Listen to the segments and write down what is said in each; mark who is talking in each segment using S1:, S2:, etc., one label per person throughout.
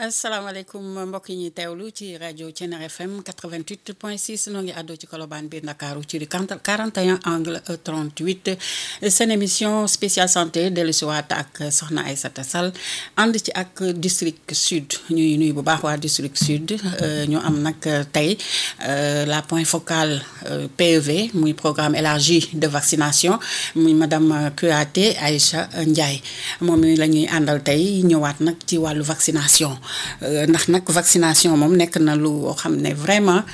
S1: asalaamaaleykum mbokk yi ñuy teewlu ci rajo Thiéniere FM 88.6 noo ngi àddoo ci Colobane biir Ndakaaru ci di 41 angle 38 seen émission spéciale santé dellusiwaat ak Soxna Aïssata Sall ànd ci ak district sud ñuy nuyu bu baax waa district sud ñu am nag tey la point focale PEV muy programme élargi de vaccination muy madame Kouyaté Aïcha Ndiaye moom mi la ñuy àndal tey ñëwaat nag ci wàllu vaccination. ndax nag vaccination moom nekk na lu xam ne vraiment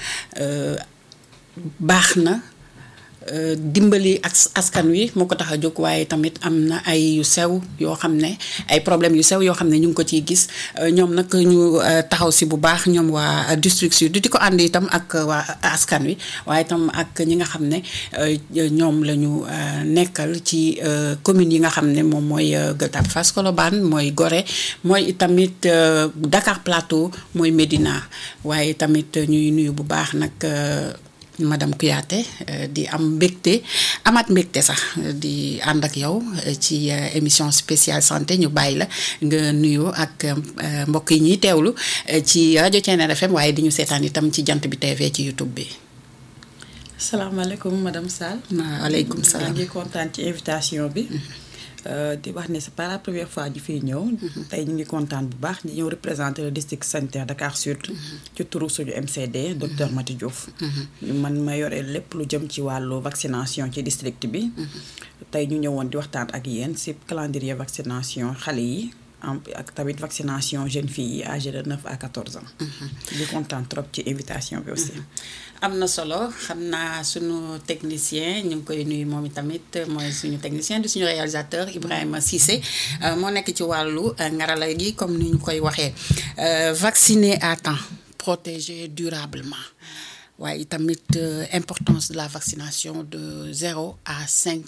S1: baax na dimbali ak askan wi moo ko tax a jóg waaye tamit am na ay yu sew yoo xam ne ay problème yu sew yoo xam ne ñu ngi ko ciy gis ñoom nag ñu taxaw si bu baax ñoom waa district sud di ko ànd itam ak waa askan wi waaye itam ak ñi nga xam ne ñoom la ñu nekkal ci communes yi nga xam ne moom mooy Gueule Tapée Fass Colobane mooy Gorée mooy tamit Dakar Plateau mooy Médina waaye tamit ñuy nuyu bu baax nag madame Kouyaté di am mbégte amaat mbégte sax di ànd ak yow ci émission spéciale santé ñu bàyyi la nga nuyu ak mbokk yi ñuy teewlu ci rajo Thiéniere FM waaye di ñu seetaan itam ci jant bi TV ci YouTube bi.
S2: salaamaaleykum madame Sall.
S1: waaleykum salaam
S2: maa ngi kontaan ci invitation bi. di wax ne c'est pas la première fois ñu fiy ñëw. tey ñu ngi kontaan bu baax ñu ñëw représenter le district sanitaire Dakar Sud. ci turu suñu MCD docteur Mati Diouf. man ma yore lépp lu jëm ci wàllu vaccination ci district bi. tey ñu ñëwoon di waxtaan ak yéen ci calendrier vaccination xale yi. ak tamit vaccination jeunes filles yi âgées de 9 à 14 ans. di kontaan trop ci invitation bi aussi.
S1: am na solo xam naa suñu technicien ñu ngi koy nuyu moom tamit mooy suñu technicien di suñu réalisateur Ibrahima Cissé moo nekk ci wàllu ngarala gi comme ni ñu koy waxee vacciner à temps protéger durablement waaye tamit importance de la vaccination de 0 à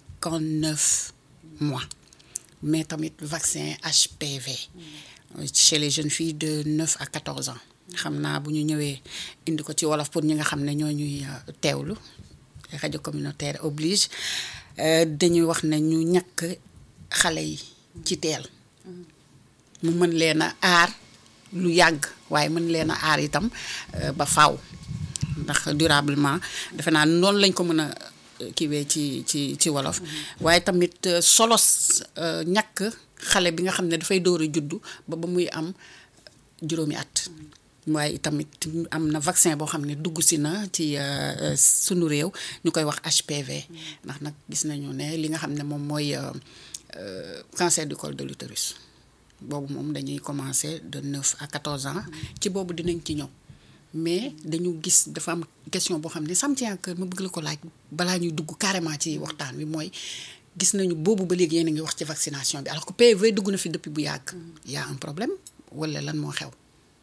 S1: 59 mois mais tamit vaccin HPV chez les jeunes filles de 9 à 14 ans xam naa bu ñu ñëwee indi ko ci wolof pour ñi nga xam ne ñoo ñuy teewlu rajo communautaire oblige dañuy wax ne ñu ñàkk xale yi ci teel mu mën leen a aar lu yàgg waaye mën leen a aar itam ba faaw ndax durablement defe naa noonu lañ ko mën a kiiwee ci ci ci wolof waaye tamit solos ñàkk xale bi nga xam ne dafay door a juddu ba ba muy am juróomi at waaye tamit am na vaccin boo xam ne dugg si na ci sunu réew ñu koy wax HPV ndax nag gis nañu ne li nga xam ne moom mooy cancer du col de l'utérus boobu moom dañuy commencer de 9 à 14 ans ci boobu dinañ ci ñëw mais dañu gis dafa am question boo xam ne sam tient que ma bëgg la ko laaj balaa ñuy dugg carrément ci waxtaan wi mooy gis nañu boobu ba léegi yéen a ngi wax ci vaccination bi alors que PV dugg na fi depuis bu yàgg y a un problème wala lan moo xew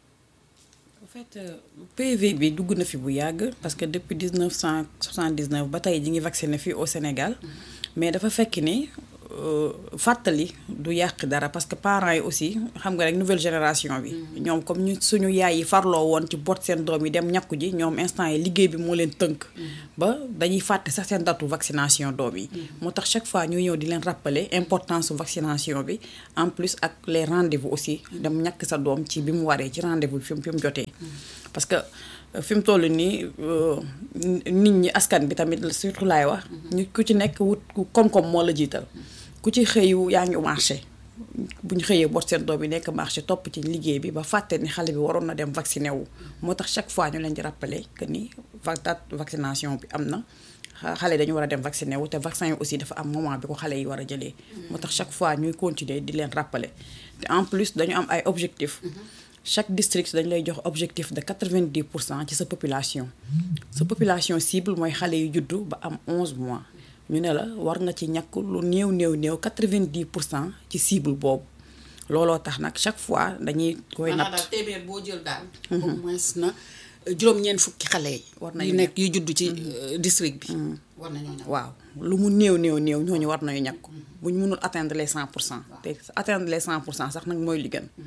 S2: en fait PV bi dugg na fi bu yàgg parce que depuis 1979 ba tey ji ngi vacciné fii au Sénégal mais dafa fekk ni fàttali du yàq dara parce que parents yi aussi xam nga rek nouvelle génération bi ñoom comme ñu suñu yaay yi farloo woon ci boot seen doom yi dem ñàkku ji ñoom instant yi liggéey bi moo leen tënk ba dañuy fàtte sax seen datu vaccination doom yi moo tax chaque fois ñuy ñëw di leen rappeler importance su vaccination bi en plus ak les rendez-vous aussi dem ñàkk sa doom ci bi mu waree ci rendez-vous bi fi mu fi mu jotee parce que fi mu toll nii nit ñi askan bi tamit surtout laay wax ñu ku ci nekk wut koom-koom moo la jiital ku ci xëyu yaa ngi marché bu ñu xëyee boot seen doom yi nekk marché topp ci liggéey bi ba fàtte ni xale bi waroon na dem vacciné wu moo tax chaque fois ñu leen di rappeler que ni date vaccination bi am na xale dañu war a dem vacciné wu te vaccin yi aussi dafa am moment bi ko xale yi war a jëlee moo tax chaque fois ñuy continuer di leen rappeler te en plus dañu am ay objectifs chaque district dañu lay jox objectif de 90 pour cent ci sa population sa population cible mooy xale yu juddu ba am 11 mois ñu ne la war nga ci ñàkk lu néew néew néew 90 pour cent ci cible boobu looloo tax nag chaque fois dañuy koy natt
S1: daal téeméer boo jël daal au moins na juróom-ñeent fukki xale yi
S2: war
S1: yu
S2: nañu
S1: nekk yu judd ci district bi war nañoo ñàkk
S2: waaw lu mu néew néew néew ñooñu war nañu ñàkk bu ñu mënul atteindre les 100 pour cent te atteindre les 100 pour cent sax nag mooy li gën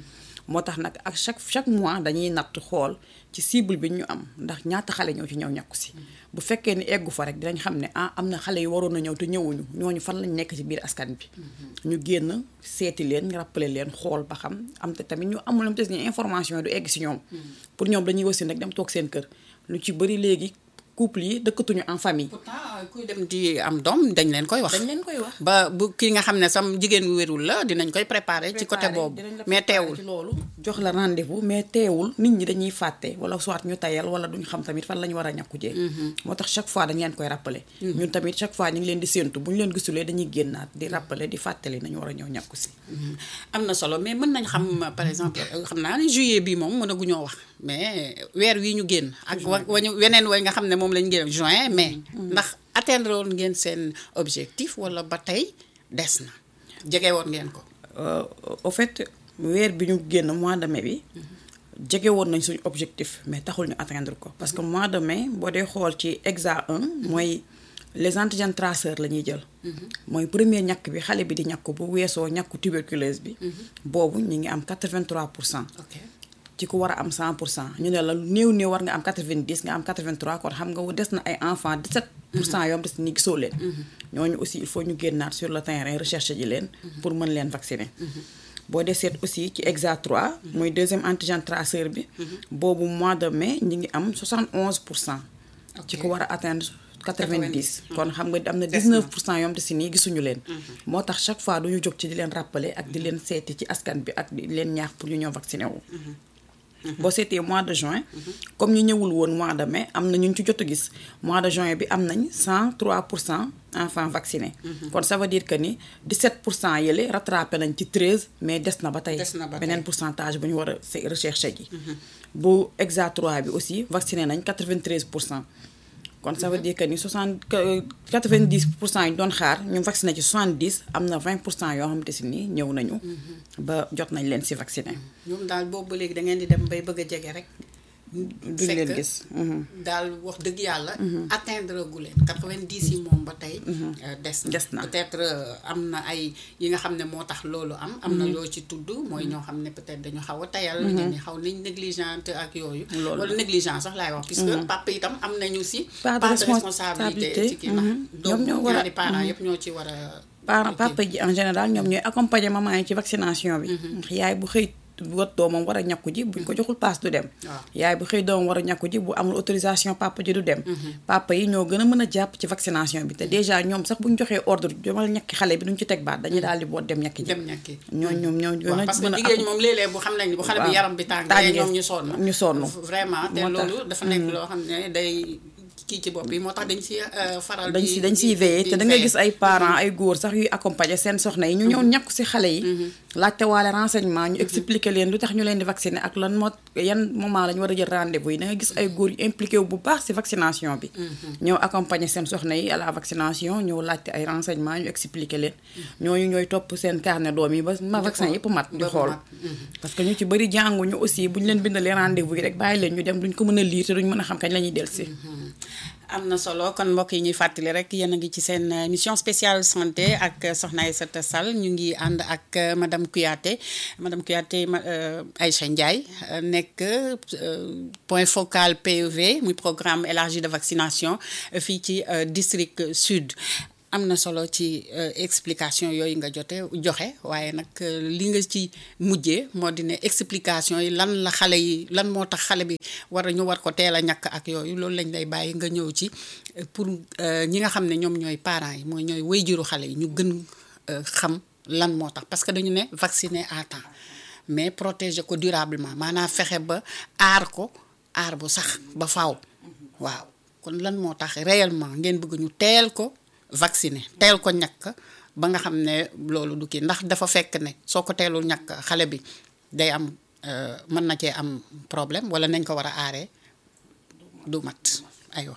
S2: moo tax nag ak chaque chaque mois dañuy natt xool ci cible bi ñu am ndax ñaata xale ñoo ci ñëw ñàkku si bu fekkee ni eggu fa rek dinañ xam ne ah am na xale yu waroon a ñëw te ñëwuñu ñooñu fan lañ nekk ci biir askan bi ñu génn seeti leen rappelé leen xool ba xam am te tamit ñu amul am te ni information yi du egg si ñoom pour ñoom dañuy wasin rek dem toog seen kër lu ci bëri léegi couple yi dëkkatuñu en famille
S1: pourtant kuy dem di am doom dañ leen koy wax.
S2: dañ leen koy wax
S1: ba bu kii nga xam ne sam jigéen wu wérul la dinañ koy préparer ci côté boobu mais teewul.
S2: ci loolu jox la rendez-vous mais teewul nit ñi dañuy fàtte wala soit ñu tayal wala duñ xam tamit fan la ñu war a ñàkku jee moo tax chaque fois dañ leen koy rappeler ñun tamit chaque fois ñu ngi leen di séentu bu ñu leen gisulee dañuy génnaat di rappeler di fàttali nañu war a ñëw ñàkku si
S1: am na solo mais mën nañ xam par exemple xam naa ne juillet bi moom mën a gu ñoo wax mais weer wi ñu génn ak wa wañu weneen way nga xam ne moom lañu génn juin mai ndax atteindre woon ngeen seen objectif wala ba tey des na jege woon ngeen ko
S2: au fait weer bi ñu génn mois de mai bi jege woon nañ suñu objectif mais taxul ñu atteindre ko parce que mois de mai boo dee xool ci exa 1 mooy les antigènes traceurs la ñuy jël mooy premier ñàkk bi xale bi di ñàkk bu weesoo ñàkku tuberculose bi boobu ñu ngi am 83 pour cent
S1: ok
S2: ci ku war a am 100 pour cent ñu ne la néew néew war nga am 90 nga am 83 kon xam nga des na ay enfants 17 pour cent yoom des ni gisoo leen ñooñu aussi il faut ñu génnaat sur le terrain recherche ji leen pour mën leen vacciner boo dee seet aussi ci exa 3 mooy deuxième antigène traceur bi boobu mois de mai ñi ngi am 71 pour cent ci ku war a atteindre 90 kon xam nga am na 19 pour cent yoom te si nii gisuñu leen moo tax chaque fois duñu jóg ci di leen rappeler ak di leen seeti ci askan bi ak di leen ñaax pour ñu ñëw vacciner wu boo seetee mois de juin comme ñu ñëwul woon mois de mai am na ñu ci jot a gis mois de juin bi am nañ 103 pour cent enfants vaccinés kon ça veut dire que ni 17 pour cent yële rattrapé nañ ci 13 mais des na ba tey
S1: Des na ba tey.
S2: beneen pourcentage bu ñu war a se- recherche ji bu exa 3 bi aussi vacciné nañ 93 pour cent kon ça veut dire que ni 60 que 90 pour cent yi ñu doon xaar ñu vacciné ci 70 am na 20 pour cent yoo xamante si ni ñëw nañu ba jot nañ leen si vacciné
S1: ñoom daal boobu ba léegi da ngeen di dem bay bëgg a jege rek
S2: duñ leen
S1: fekk
S2: gis mhm.
S1: daal wax dëgg yàlla atteindre gu leen 90 yi moom ba tey euh, des na
S2: Des na.
S1: peut-être euh, am na ay yi nga xam ne moo tax loolu am am na loo ci tudd mooy ñoo xam ne peut-être dañu xaw a tayal ñenn ñi xaw nañ négligente ak yooyu
S2: Loolu.
S1: wala négligence sax laay wax puisque papa itam am nañu si
S2: Part de
S1: part de
S2: responsabilité.
S1: responsabilité ci kii ndax
S2: Mhm.
S1: donc
S2: Ñoom ñoo war a-
S1: ñaari parents yëpp ñoo ci war a
S2: parents
S1: ok.
S2: papa ji en général ñoom ñooy accompagner maman yi ci vaccination bi yaay bu xëy wat doomam war a ñàkku ji buñ ko joxul paas du dem
S1: Waaw.
S2: yaay bu xëy doomam war a ñàkku ji bu amul autorisation papa ji du dem papa yi ñoo gën a mën a jàpp ci vaccination bi te déjà ñoom sax buñ joxee ordre jomal ñàkki xale bi duñ ci teg baat dañuy daal di boot dem ñàkki ji
S1: dem ñàkki
S2: ñoo ñoom ñoo gën
S1: waaw
S2: a
S1: parce que
S2: mën a
S1: jigéen ñi moom léeg-léeg bu xam nañ ni bu xale bi
S2: waaw.
S1: yaram bi tàngee
S2: Tàngee.
S1: ñoom ñu sonn
S2: ñu sonn.
S1: vraiment te
S2: Moo tax.
S1: loolu dafa nekk loo xam ne day kii ci bopp yi moo tax dañ si euh, faral
S2: dañ
S1: di
S2: si dañ siy
S1: di-
S2: veillé
S1: di
S2: te da nga
S1: veillé.
S2: gis ay parents ay góor sax yuy accompagner seen soxna yi ñu ñëw ñàkku si xale yi laajte waale renseignement ñu expliquer leen lu tax ñu leen di vacciner ak lan moo yan moment la ñu war a jël rendez-vous yi da nga gis ay góor yu impliqué wu bu baax si vaccination bi ñëw accompagner seen soxna yi à la vaccination ñëw laajte ay renseignement ñu expliquer leen ñooñu ñooy topp seen carnet doom yi ba ma vaccin yëpp mat di
S1: ba
S2: xool
S1: mat.
S2: parce que ñu ci bëri jànguñu aussi bu ñu leen bindalee rendez-vous yi rek bàyyi leen ñu dem duñ ko mën a lire te duñ mën a xam kañ la ñuy dellusi
S1: am na solo kon mbokk yi ñuy fàttali rek yéen a ngi ci seen euh, émission spéciale santé ak euh, Soxna Aïssata Sall ñu ngi ànd ak euh, madame Kouyaté madame Kouyaté ma euh, Aïcha Ndiaye euh, nekk euh, point focal PEV muy programme élargi de vaccination euh, fii ci euh, district sud. am na solo ci euh, explication yooyu nga jote joxe waaye nag euh, li nga ci mujjee moo di ne explication yi lan la xale yi lan moo tax xale bi war a ñu war ko teel a ñàkk ak yooyu loolu lañ lay bàyyi nga ñëw ci euh, pour euh, ñi nga xam ne ñoom ñooy parents yi mooy ñooy wayjuru xale yi ñu gën euh, xam lan moo tax parce que dañu ne vacciner à temps mais protéger ko durablement maanaam fexe ba aar ko aar bu sax ba faaw waaw kon lan moo tax réellement ngeen bëgg ñu teel ko vacciner teel ko ñàkk ba nga xam ne loolu du kii ndax dafa fekk ne soo ko teelul ñàkk xale bi day am euh, mën na cee am problème wala nañ ko war a aaree du mat aywa.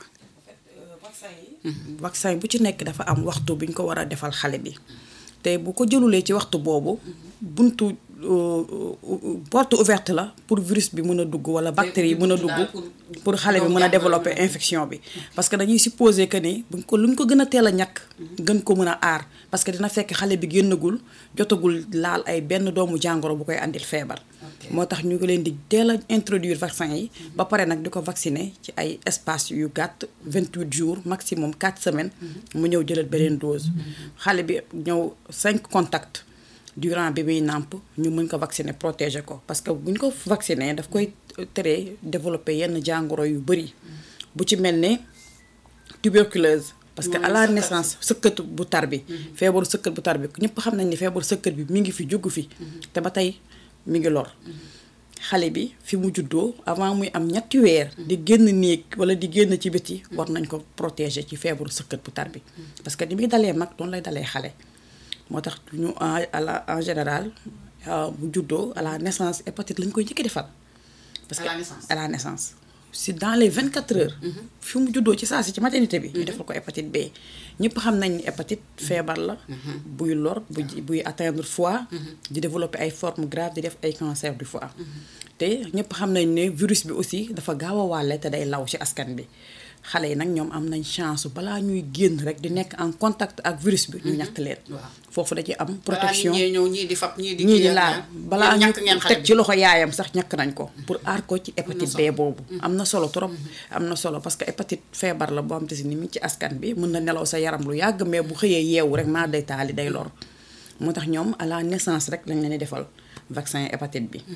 S2: vaccin bu ci nekk dafa am waxtu bi ñu ko war a defal xale bi te bu ko jëlulee ci waxtu boobu buntu euh, euh, porte ouverte la pour virus bi mën a dugg wala bactéries yi mën a
S1: dugg daal
S2: dugg
S1: pour-
S2: pour xale bi
S1: doomu
S2: mën a
S1: jàngoro
S2: développer
S1: bi.
S2: infection bi parce que dañuy supposer que ni buñ ko lu ñu ko gën a teel a ñàkk gën ko mën a aar parce que dina fekk xale bi génnagul jotagul laal ay benn doomu jàngoro bu koy andil feebar
S1: Ok.
S2: moo tax ñu ngi leen di teel a introduire vaccin yi ba pare nag di ko vacciner ci ay espace yu gàtt 28 jours maximum 4 semaines mu ñëw jëlal beneen dose xale bi ñëw 5 contacts durant bi muy nàmp ñu mën ko vacciner protéger ko parce que bu ñu ko vacciner daf koy tere développer yenn jàngoro yu bëri bu ci mel ne tuberculose parce que à la
S1: Mooy
S2: naissance sëkkat bu tar bi feebaru sëkkat bu tar bi ñëpp xam nañ ni feebaru sëkkat bi mi ngi fi jógu fi te ba tey mi ngi lor xale bi fi mu juddoo avant muy am ñetti weer di génn néeg wala di génn ci biti war nañ ko protéger ci feebaru sëkkat bu tar bi parce que ni muy dalee mag doonu lay dalee xale moo tax ñu en à la en général euh, bu juddoo à la naissance hépatite lañ koy njëkk defal parce
S1: À
S2: que
S1: la naissance.
S2: à la naissance si dans les 24 heures fi mu juddoo ci saa si ci maternité bi ñu defal ko hépatite B ñëpp xam nañ ni hépatite feebar la buy lor buy buy atteindre foie di développer ay formes graves di def ay cancer du foie te ñëpp xam nañ ne virus bi aussi dafa gaaw a wàlle te day law ci askan bi xale yi nag ñoom am nañ chance balaa ñuy génn rek di nekk en contact ak virus bi ñu ñàkk leen
S1: Waaw.
S2: foofu da ci am
S1: balaa nit
S2: protection
S1: ñee ñëw ñii di fab ñii di
S2: ñii
S1: kii
S2: di
S1: ak
S2: laal
S1: naan.
S2: balaa
S1: Yéen
S2: ñu
S1: ñàkk ngeen xale
S2: teg
S1: bi.
S2: ci loxo yaayam sax ñàkk nañ ko pour aar ko ci hépatite B boobu am na solo trop am na solo parce que hépatite feebar la boo xam te si ni mi ngi ci askan bi mën na nelaw sa yaram lu yàgg mais bu xëyee yeewu rek maa day taali day lor moo tax ñoom à la naissance rek lañ leen di defal vaccin hépatite bi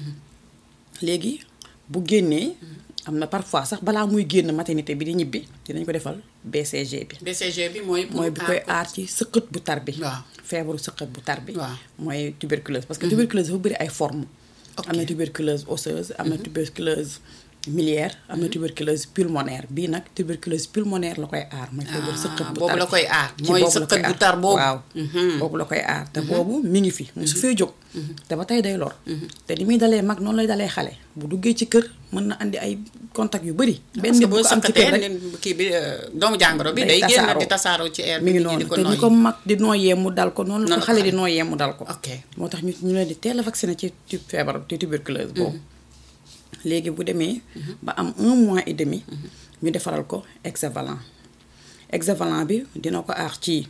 S2: léegi bu génnee am na parfois sax balaa muy génn maternité bi di ñibbi dinañ ko defal BCG bi
S1: BCG bi mooy. pour
S2: mooy bi koy
S1: ko.
S2: aar ci sëqët bu tar bi
S1: Waaw.
S2: feebaru sëqët bu tar bi
S1: Waaw.
S2: mooy tuberculose parce que tuberculose dafa bëri ay formes
S1: Ok.
S2: am na tuberculose osseuse am na tuberculose miliaire am na tuberculose pulmonaire bii nag tuberculose pulmonaire la koy aar mooy feebaru
S1: Ah,
S2: sëqët bu
S1: boobu
S2: tar
S1: la
S2: bi.
S1: koy aar.
S2: Ci
S1: Mooy
S2: boobu la
S1: sëqët
S2: koy
S1: bu
S2: aar.
S1: tar boobu.
S2: waaw
S1: Mhm.
S2: boobu la koy aar te boobu mi ngi fi su fee jóg te ba tey day lor te ni muy dalee mag noonu lay dalee xale bu duggee ci kër mën na andi ay contact yu bëri benn
S1: parce que
S2: bu
S1: boo
S2: ko am ci kër
S1: sëkkatee
S2: rek
S1: nen kii bi euh, doomu jàngoro bi.
S2: day
S1: day génn
S2: tasaaroo.
S1: di tasaaroo ci air
S2: mi
S1: bi.
S2: ngi
S1: nit ñi
S2: noonu
S1: di ko
S2: te ni
S1: noyyi.
S2: ko mag di nooyee mu dal ko noonu la
S1: Noonu
S2: ko
S1: la
S2: xale di
S1: xale.
S2: nooyee mu dal ko
S1: ok
S2: moo tax ñu ñu leen di teel a vacciné ci ci feebar ci tuberculose boobu léegi bu demee ba am un mois et demi ñu defaral ko hexavalent hexavalent bi dina ko aar ci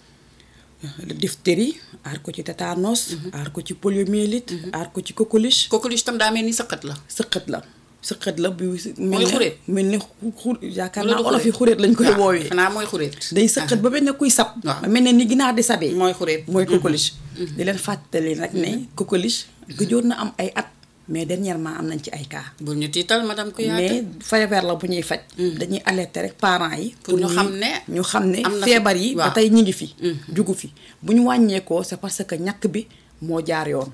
S2: diphtérie aar ko ci tétanos aar ko ci poliomyélite aar ko ci coqueluche
S1: coqueluche tam daa mel ni sëqat la.
S2: sëqët la sëqët la bu
S1: Mooy xuréet.
S2: mel ni xur yaakaar
S1: Wala
S2: naa
S1: du
S2: olof yi
S1: xuréet.
S2: xuréet lañ koy
S1: waaw
S2: woowee
S1: xanaa mooy xuréet.
S2: day sëqat ba mel ne kuy sab
S1: Waaw.
S2: mel ne ni ginaar di sabee
S1: mooy xuréet.
S2: mooy coqueluche di leen fàttali nag ne coqueluche gëjoon na am ay at mais dernièrement am nañ ci ay cas
S1: bu ñu tiital madame Kouyaté.
S2: mais feebar la bu ñuy faj dañuy alerter rek parents yi
S1: Pour ñu
S2: ñuy-
S1: xam ne
S2: ñu xam ne
S1: am na fi-
S2: feebar yi ba
S1: waaw.
S2: tey ñi ngi fi jugu fi bu ñu wàññeekoo c'est parce que ñàkk bi moo jaar yoon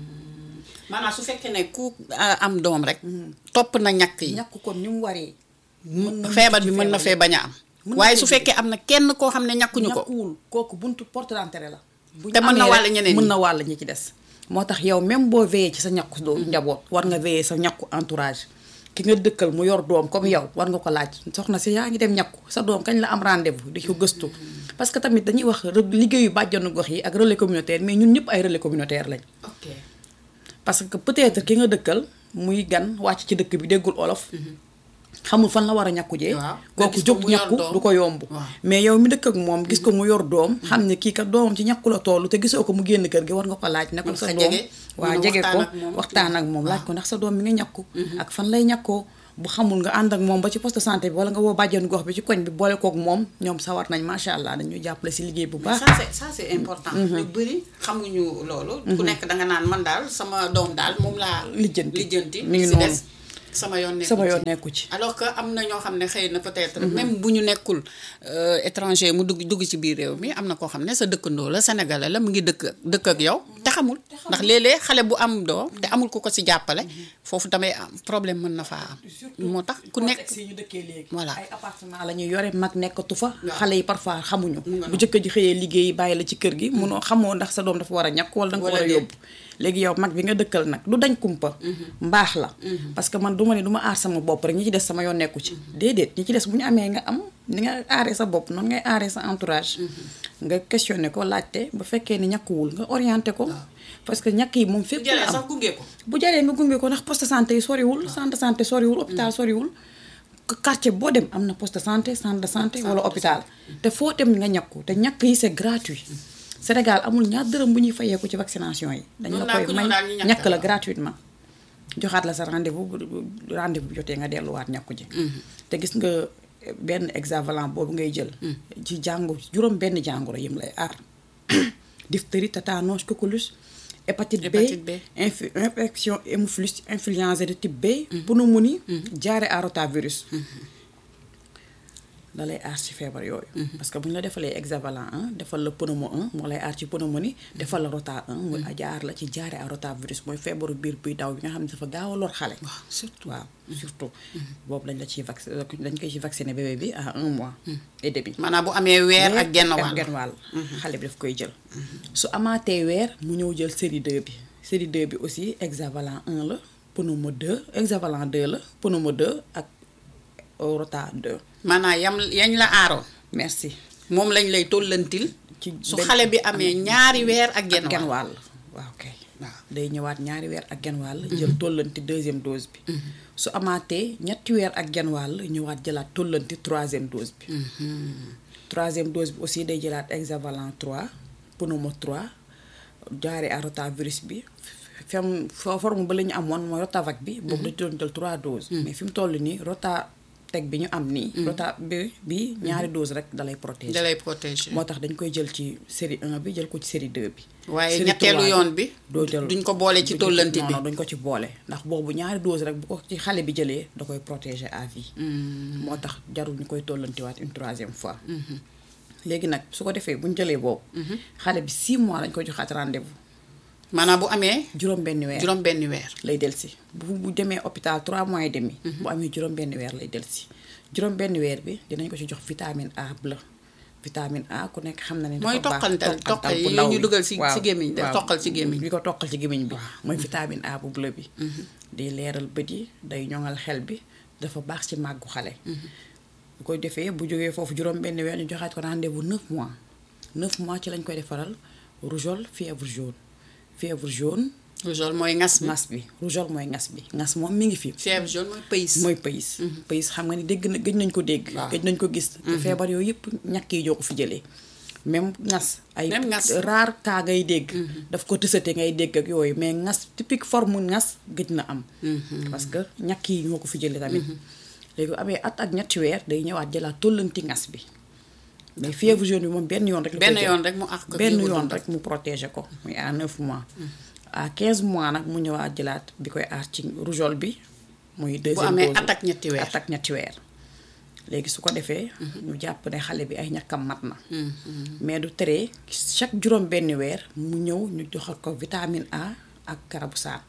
S1: maanaam su fekkee ne ku ah, am doom rek. topp na ñàkk yi.
S2: ñàkk kon ni mu waree na
S1: feebar
S2: mucc
S1: bi
S2: ci
S1: mën na
S2: feebar
S1: fee bañ a am.
S2: Mën na
S1: waaye
S2: fee su
S1: su fekkee am na kenn koo xam ne ñàkkuñu ko.
S2: ñàkkuwul kooku buntu porte d'entrée la bu ñu
S1: Te mën na
S2: amee
S1: wàll
S2: rek,
S1: ñeneen ñi.
S2: mën na wàll ñi ci des moo tax yow même boo veillé ci sa ñàkku doo njaboot war nga veillé sa ñàkku entourage ki nga dëkkal mu yor doom comme yow war nga ko laaj soxna si yaa ngi dem ñàkku sa doom kañ la am rendez-vous di ko gëstu parce que tamit dañuy wax re- liggéeyu bàjjanu gox yi ak relais communautaire mais ñun ñëpp ay relais communautaire lañ
S1: ok
S2: parce que peut-être ki nga dëkkal muy gan wàcc ci dëkk bi déggul olof xamul fan la war a ñàkku jee
S1: Waaw. Nga
S2: kooku
S1: gis ko
S2: jóg
S1: mu yor
S2: ñàkku
S1: doom.
S2: du ko yomb
S1: Waaw.
S2: mais yow mi dëkk ak moom gis ko mu yor doom xam ne kii kat doomam ci ñàkku la toll te gisoo ko mu génn kër gi war nga ko laaj ne ko
S1: Mën
S2: sa
S1: nga
S2: doom
S1: jege,
S2: waa
S1: mën a
S2: jege ko
S1: waxtaan ak moom.
S2: waxtaan ak moom laaj ko ndax sa doom mi nga ñàkku ak fan lay ñàkkoo bu xamul nga ànd ak moom ba ci poste de santé bi wala nga woo bàjjenu gox bi ci koñ bi boole kook moom ñoom sawar nañ macha allah dañuy jàppale si liggéey bu
S1: mais
S2: baax
S1: ça c'est ça c'est important. ñu bëri xamuñu loolu. ku nekk danga naan man daal sama doom daal moom laa.
S2: Lijjanti.
S1: lijjanti
S2: Mi ngi
S1: si
S2: noonu.
S1: des sama yoon nekku
S2: sama
S1: ci.
S2: yoon nekku ci
S1: alors que am na ñoo xam ne xëy na peut-être même bu ñu nekkul euh, étranger mu dugg dugg ci biir réew mi am na koo xam ne sa dëkkandoo la sénégalais la mu ngi dëkk dëkk ak yow te xamul ndax léeg-léeg xale bu am doom te amul ku ko ci jàppale foofu tamay am problème mën na faa am moo tax ku nekk
S2: contexte yi ñu dëkkee léegi
S1: Voilà.
S2: ay appartement la ñuy yore mag nekkatu fa
S1: Waaw.
S2: xale yi parfois xamuñu
S1: nga
S2: bu jëkkër ji xëyee liggéey bàyyi la ci kër gi munoo xamoo ndax sa doom dafa war a ñàkk wala da nga ko
S1: Wala
S2: war a
S1: déet.
S2: yóbbu léegi yow mag bi nga dëkkal nag du dañ kumpa mbaax la parce que man du ma ne du ma aar sama bopp rek ñi ci des sama yoon nekku ci déedéet ñi ci des bu ñu amee nga am ni nga aaree sa bopp noonu ngay aaree sa entourage nga questionné ko laajte ba fekkee ni ñàkkuwul nga orienté ko parce que ñàkk yi moom fépp
S1: bu jëlee
S2: la am
S1: sax gunge ko.
S2: bu jaree nga gunge ko ndax poste de santé yi soriwul centre de santé soriwul hôpital soriwul quartier boo dem am na poste de santé centre de santé wala hôpital te foo dem nga ñàkku te ñàkk yi c'est gratuit Sénégal amul ñaar dërëm bu ñuy fayeeku ci vaccination yi dañ
S1: Noonu
S2: la
S1: daal
S2: koy
S1: ku
S2: may
S1: ñëw daal ñu ñàkk
S2: ñàkk la
S1: la.
S2: gratuitement joxaat la sa rendez-vous bu bu- rendez-vous bu jotee nga delluwaat ñàkku ji te gis nga benn hexavalent boobu ngay jël ci jàngu juróom benn jàngoro yim lay aar diphtérie tétanos coqueluche hépatite B
S1: Hépatite B.
S2: inf- infection hémophilus influenza de type B pneumonie jaare à rotavirus da lay aar ci feebar yooyu parce que bu ñu la defalee hexavalent 1 defal la pneumo 1 moo lay aar ci pneumonie defal la rota 1 mu jaar la ci jaare à rotavirus mooy feebaru biir buy daw bi nga xam ne dafa gaaw a lor xale
S1: waaw surtout.
S2: waaw surtout boobu dañ la ciy vac dañ koy ci vacciner bébé bi à un mois et demi
S1: maanaam bu amee weer ak genn wàll.
S2: genn wàll xale bi daf koy jël su amaatee weer mu ñëw jël série 2 bi série 2 bi aussi hexavalent 1 la pneumo 2 hexavalent 2 la pneumo 2 ak rota 2
S1: maanaam yam yañ la aaroon.
S2: merci
S1: moom lañ lay tollantil.
S2: ci
S1: su
S2: benn-
S1: xale bi amee ñaari weer ak genn
S2: genn
S1: wàll.
S2: wàll waaw kay
S1: waaw.
S2: day ñëwaat ñaari weer ak genn wàll jël tollanti deuxième dose bi su amaatee ñetti weer ak genn wàll ñëwaat jëlaat tollanti troisième dose bi troisième dose bi aussi day jëlaat hexavalent 3 pneumo 3 jaare à rotavirus bi fem fo- forme ba la ñu amoon mooy rotavac bi boobu dañu doon jël 3 doses mais fi mu toll nii rota teg bi ñu am nii rota bi bi ñaari dose rek dalay protéger
S1: da lay protéger.
S2: moo tax dañ koy jël ci série 1 bi jël ko ci série 2 bi.
S1: waaye
S2: série
S1: ñetteelu
S2: 3
S1: yoon bi.
S2: doo jël
S1: duñ ko boole ci
S2: duñ
S1: tollanti
S2: non
S1: bi.
S2: non duñ ko ci boole ndax boobu ñaari dose rek bu ko ci xale bi jëlee da koy protéger à vie. moo tax jarul ñu koy tollantiwaat une troisième fois. léegi nag su ko defee bu ñu jëlee boobu. xale bi 6 mois lañ koy joxaat rendez-vous
S1: maanaam bu amee
S2: juróom benn weer.
S1: juróom benni weer.
S2: lay delsi bu bu demee hôpital 3 mois et demi. bu amee juróom benn weer lay delsi juróom benn weer bi dinañ ko ci jox vitamine A bleu vitamine A ku nekk xam na ne.
S1: mooy
S2: dafa baax
S1: toqantal toqal
S2: bu
S1: yi
S2: ndaw
S1: ñu
S2: bi.
S1: dugal si
S2: waaw,
S1: si gémmiñ de
S2: waaw.
S1: toqal ci gémmiñ
S2: bi ko toqal ci gémmiñ bi mooy vitamine A bu bleu bi day leeral bët yi day ñoŋal xel bi dafa baax ci màggu xale bu koy defee bu jógee foofu juróom benn weer ñu joxaat ko rendez-vous 9 mois 9 mois ci lañ koy defaral rougeole fièvre jaune fièvre jaune
S1: rougeole mooy ngas bi.
S2: ngas bi rougeole mooy ngas bi ngas moom mi ngi fi
S1: fièvre jaune mooy pays.
S2: mooy pays pays xam nga ni dégg na gëj nañ ko dégg
S1: Waaw.
S2: gëj nañ ko gis te feebar yooyu yëpp ñàkk yi ñoo ko fi jëlee même ngas ay
S1: Même ngas.
S2: rare cas ngay dégg daf ko tësate ngay dégg ak yooyu mais ngas typique forme ngas gëj na am parce que ñàkk yi ñoo ko fi jëlee tamit léegi bu amee at ak ñetti weer day ñëwaat jëlaat tollanti ngas bi mais fièvre jaune bi moom benn yoon rek la koy
S1: benn
S2: jël.
S1: yoon rek mu àq ko
S2: benn
S1: kii bu
S2: yoon
S1: dund.
S2: rek mu protéger ko muy à 9 mois à 15 mois nag mu ñëwaat jëlaat bi koy aar ci rougeole bi muy deuxième
S1: amee
S2: dose
S1: at ak ñetti weer.
S2: at ak ñetti weer léegi su ko defee ñu jàpp ne xale bi ay ñàkkam mat na mais du tere chaque juróom benn weer mu ñëw ñu joxal ko vitamine A ak garabu saan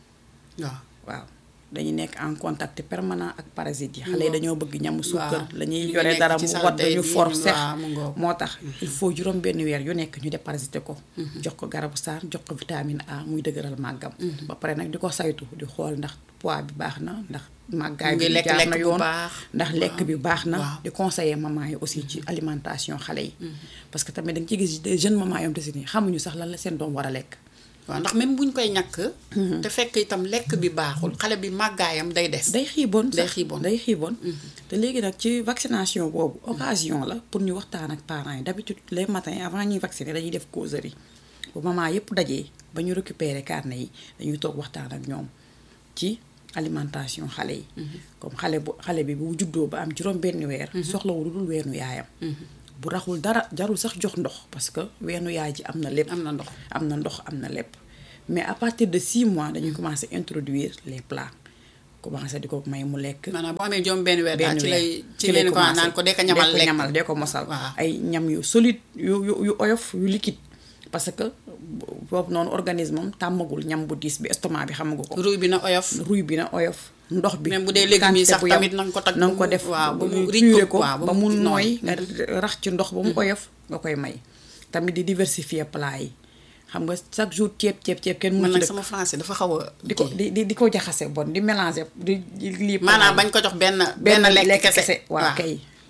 S1: waaw.
S2: waaw dañuy nekk en contact permanent ak parasites yi xale yi
S1: ngoog.
S2: dañoo bëgg ñamu suukar
S1: Waaw.
S2: la ñuy
S1: ñu ngi
S2: yore
S1: nekk
S2: dara
S1: ci
S2: mu
S1: salte
S2: wadd ñu
S1: bi,
S2: for
S1: ñu-
S2: sex
S1: waaw, mu ngoog.
S2: moo tax il faut juróom benn weer yu nekk ñu déparasité ko jox ko garabu saan jox ko vitamine A muy dëgëral màggam ba pare nag di ko saytu di xool ndax poids bi baax na ndax màggaay
S1: Mu ngi
S2: bi
S1: lekk
S2: jaar
S1: lekk
S2: na
S1: bu
S2: yoon
S1: baax.
S2: ndax lekk bi baax na
S1: waaw.
S2: di conseiller maman yi aussi ci alimentation xale yi parce que tamit da nga ci gis des jeunes mamans yoom te si nii xamuñu sax lan la seen doom war a lekk
S1: waaw ndax même buñ koy ñàkk. te fekk itam lekk bi baaxul xale bi màggaayam day des.
S2: day xiiboon
S1: Day
S2: sax
S1: xiiboon.
S2: day xiiboon te léegi nag ci vaccination boobu occasion la pour ñu waxtaan ak parents yi d'habitude les matins avant ñuy vacciner dañuy def causerie bu maman yépp dajee ba ñu récupérer carnet yi dañuy toog waxtaan ak ñoom ci alimentation xale yi comme xale bu xale bi bu juddoo ba am juróom benn weer soxlawul lu dul weenu yaayam bu raxul dara jarul sax jox ndox parce que weenu yaay ji am na lépp
S1: am na ndox.
S2: am na ndox am na lépp mais à partir de 6 mois dañuy commencer introduire les plats commencer di ko may mu lekk
S1: maanaam bu amee juróom benn weer daal
S2: benn
S1: ci
S2: weer.
S1: lay ci leen ko naan ko dee ko ñamal
S2: dee
S1: lekk.
S2: ñamal dee ko mosal
S1: Waaw.
S2: ay ñam yu solide yu yu yu oyof yu liquide parce que boobu noonu organisme am tàmmagul ñam bu diis bi estomac bi xamagu ko
S1: ruy bi na oyof.
S2: ruy bi na oyof ndox bi
S1: Même bu dee légumes yi
S2: quantité
S1: sax
S2: bu yam.
S1: tamit na nga ko tag
S2: na nga
S1: ba
S2: ko
S1: mu-
S2: def
S1: waaw, ba mu
S2: mu
S1: riche
S2: puré
S1: ko,
S2: ko
S1: waaw, ba
S2: ba
S1: mu
S2: mu
S1: noonu.
S2: nooy nga rax ci ndox ba mu oyof nga koy may tamit di diversifier plat yi xam nga chaque jour ceeb ceeb ceeb kenn
S1: man
S2: mënu
S1: nag
S2: ci dëkk
S1: sama français dafa xaw a.
S2: di ko di di di ko jaxase bon di mélanger di di lii
S1: maanaam bañ ko jox benn. benn lekk kese
S2: waaw kay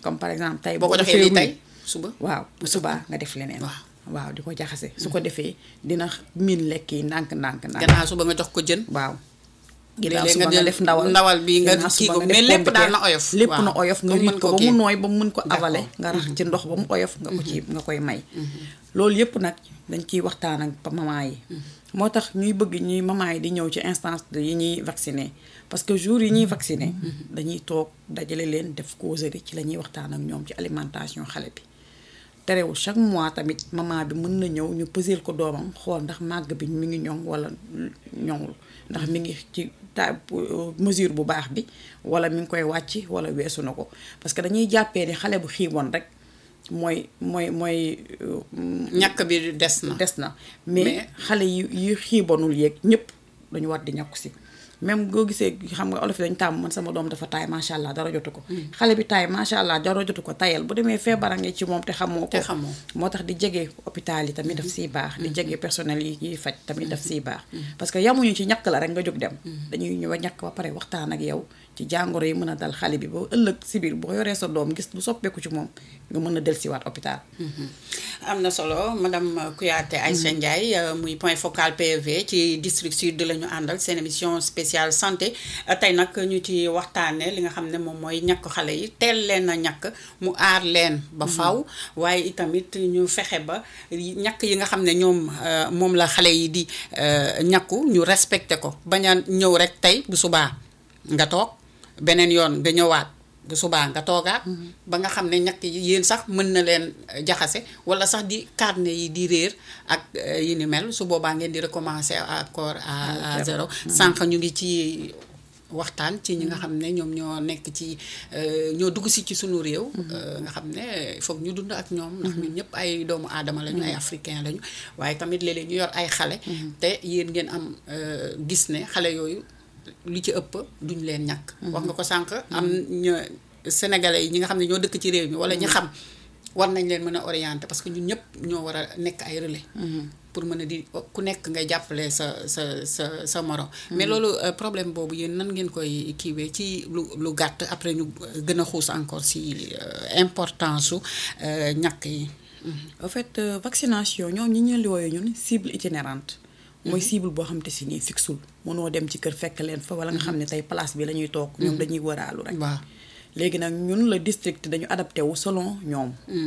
S2: comme par exemple tey
S1: boo ko joxee lii tey suba
S2: waaw bu subaa nga def leneen
S1: waaw.
S2: waaw di ko jaxase su ko defee dina miin lekk yi ndànk ndànk ndànk
S1: gannaaw suba nga jox ko jën
S2: waaw ginnaaw
S1: léeg-léeg
S2: suba
S1: nga
S2: nga
S1: jël
S2: def ndawal
S1: ndawal bi nga
S2: ginnaaw
S1: kii
S2: suba
S1: ko
S2: nga
S1: mais
S2: def
S1: lépp daal na
S2: pompiteer.
S1: oyof.
S2: lépp
S1: waaw.
S2: na oyof nga
S1: Ba mu
S2: riit
S1: mën
S2: ko
S1: koo
S2: ba mu
S1: kii.
S2: nooy ba mu mën ko
S1: D'accord.
S2: avale nga rax ci ndox ba mu oyof nga ko ci nga koy may loolu yëpp nag dañ ciy waxtaan ak pa- maman yi moo tax ñuy bëgg ñuy maman yi di ñëw ci instance de yi ñuy vacciner parce que jour yi ñuy vacciner dañuy toog dajale leen def causerie ci la ñuy waxtaan ak ñoom ci alimentation xale bi terewul chaque mois tamit maman bi mën na ñëw ñu pëseel ko doomam xool ndax màgg bi mi ngi ñoŋ wala ñoŋul ndax mi ngi ci ta mesure bu baax bi wala mi ngi koy wàcc wala weesu na ko parce que dañuy jàppee ni xale bu xiiboon rek mooy mooy mooy euh,
S1: ñàkk bi des na
S2: des na mais
S1: Mais-
S2: xale yi yi xiibonul yeeg ñëpp dañu war di ñàkku si même boo gisee xam nga olof yi dañu tàmm man sama doom dafa taay macha allah dara jotu ko xale bi taay macha allah dara jotu ko tayal bu demee feebara ngi ci moom te xamoo ko
S1: Te xamoo.
S2: moo tax di jege hôpital yi tamit daf siy baax di jege personnel yi yiy faj tamit daf siy baax parce que yamuñu ci ñàkk la rek nga jóg dem dañuy ñëw a ñàkk ba pare waxtaan ak yow ci jàngoro yi mën a dal xale bi ba ëllëg si biir boo yoree sa doom gis lu soppeeku ci moom nga mën a dellusiwaat hôpital
S1: am na solo madame Kouyaté Aïcha Ndiaye euh, muy point focal PV ci district sud la ñu àndal seen émission spéciale santé Euh, tey nag ñu ci waxtaanee li nga xam ne moom mooy ñàkk xale yi teel leen a ñàkk mu aar leen ba faw waaye itamit ñu fexe ba yi- ñàkk yi nga xam ne ñoom euh, moom la xale yi di euh, ñàkku ñu respecté ko bañ a ñëw rek tey bu subaa nga toog beneen yoon nga ñëwaat bu subaa nga toogaat ba nga xam ne ñàkk yi yéen sax mën na leen euh, jaxase wala sax di carnet yi di réer ak euh, yi ni mel su boobaa ngeen di recommencer encore à à zéro sànq ñu ngi ci waxtaan ci ñi nga xam ne ñoom ñoo nekk ci euh, ñoo dugg si ci sunu réew euh, nga xam ne foog ñu dund ak ñoom ndax ñun ñëpp ay doomu aadama lañu ay africain lañu waaye tamit léeg-léeg ñu yor ay xale te yéen ngeen am euh, gis ne xale yooyu li ci ëpp duñ leen ñàkk wax nga ko sànq am ñu sénégalais yi ñi nga xam ne ñoo dëkk ci réew mi wala ñi xam war nañ leen mën a orienter parce que ñun ñëpp ñoo war a nekk ay relais pour mën a di ku nekk ngay jàppale sa sa sa sa morom mais loolu euh, problème boobu yéen nan ngeen koy kiiwee ci lu lu gàtt après ñu gën a xuus encore si euh, importance su euh, ñàkk yi
S2: en fait euh, vaccination ñoom ñi ñu wooyee ñun cible itinérante mooy cible boo xam te si nii fixul mënoo dem ci kër fekk leen fa wala nga xam ne tey place bi la ñuy toog ñoom dañuy wëraalu rek
S1: waaw
S2: léegi nag ñun la district dañu adapté wu selon ñoom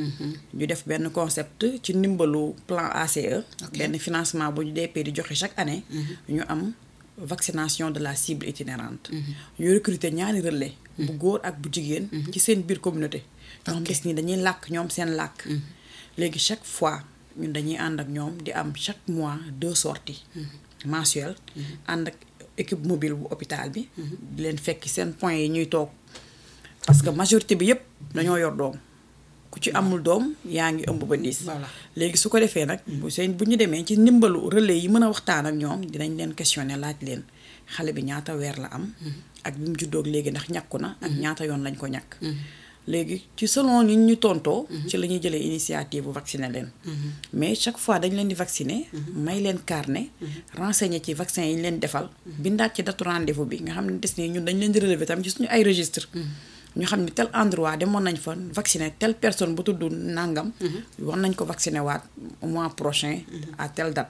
S2: ñu def benn concept ci ndimbalu plan ACE benn financement bu ñu DP di joxe chaque année ñu am vaccination de la cible itinérante ñu recruter ñaari relais bu góor ak bu jigéen ci seen biir communauté ñoo gis ni dañuy làkk ñoom seen làkk léegi chaque fois ñun dañuy ànd ak ñoom di am chaque mois deux sorties mensuelles ànd ak équipe mobile bu hôpital bi di leen fekk seen point yi ñuy toog parce que majorité bi yëpp dañoo yor doom ku ci amul doom yaa ngi ëmb ba diis
S1: Voilà.
S2: léegi su ko defee nag bu seen bu ñu demee ci ndimbalu relais yi mën a waxtaan ak ñoom dinañ leen questionner laaj leen xale bi ñaata weer la am ak bi mu juddoog léegi ndax ñàkku na ak ñaata yoon lañ ko ñàkk léegi ci selon ni ñu tontoo ci la ñuy jëlee initiative bu vacciner leen mais chaque fois dañ leen di vacciner may leen carnet renseigner ci vaccin yi ñu leen defal bindaat ci datu rendez-vous bi nga xam ne des ni ñun dañ leen di relever tam ci suñu ay registre ñu xam ne tel endroit demoon nañ fa vacciner telle personne bu tudd nangam war nañ ko vacciner waat au mois prochain à telle date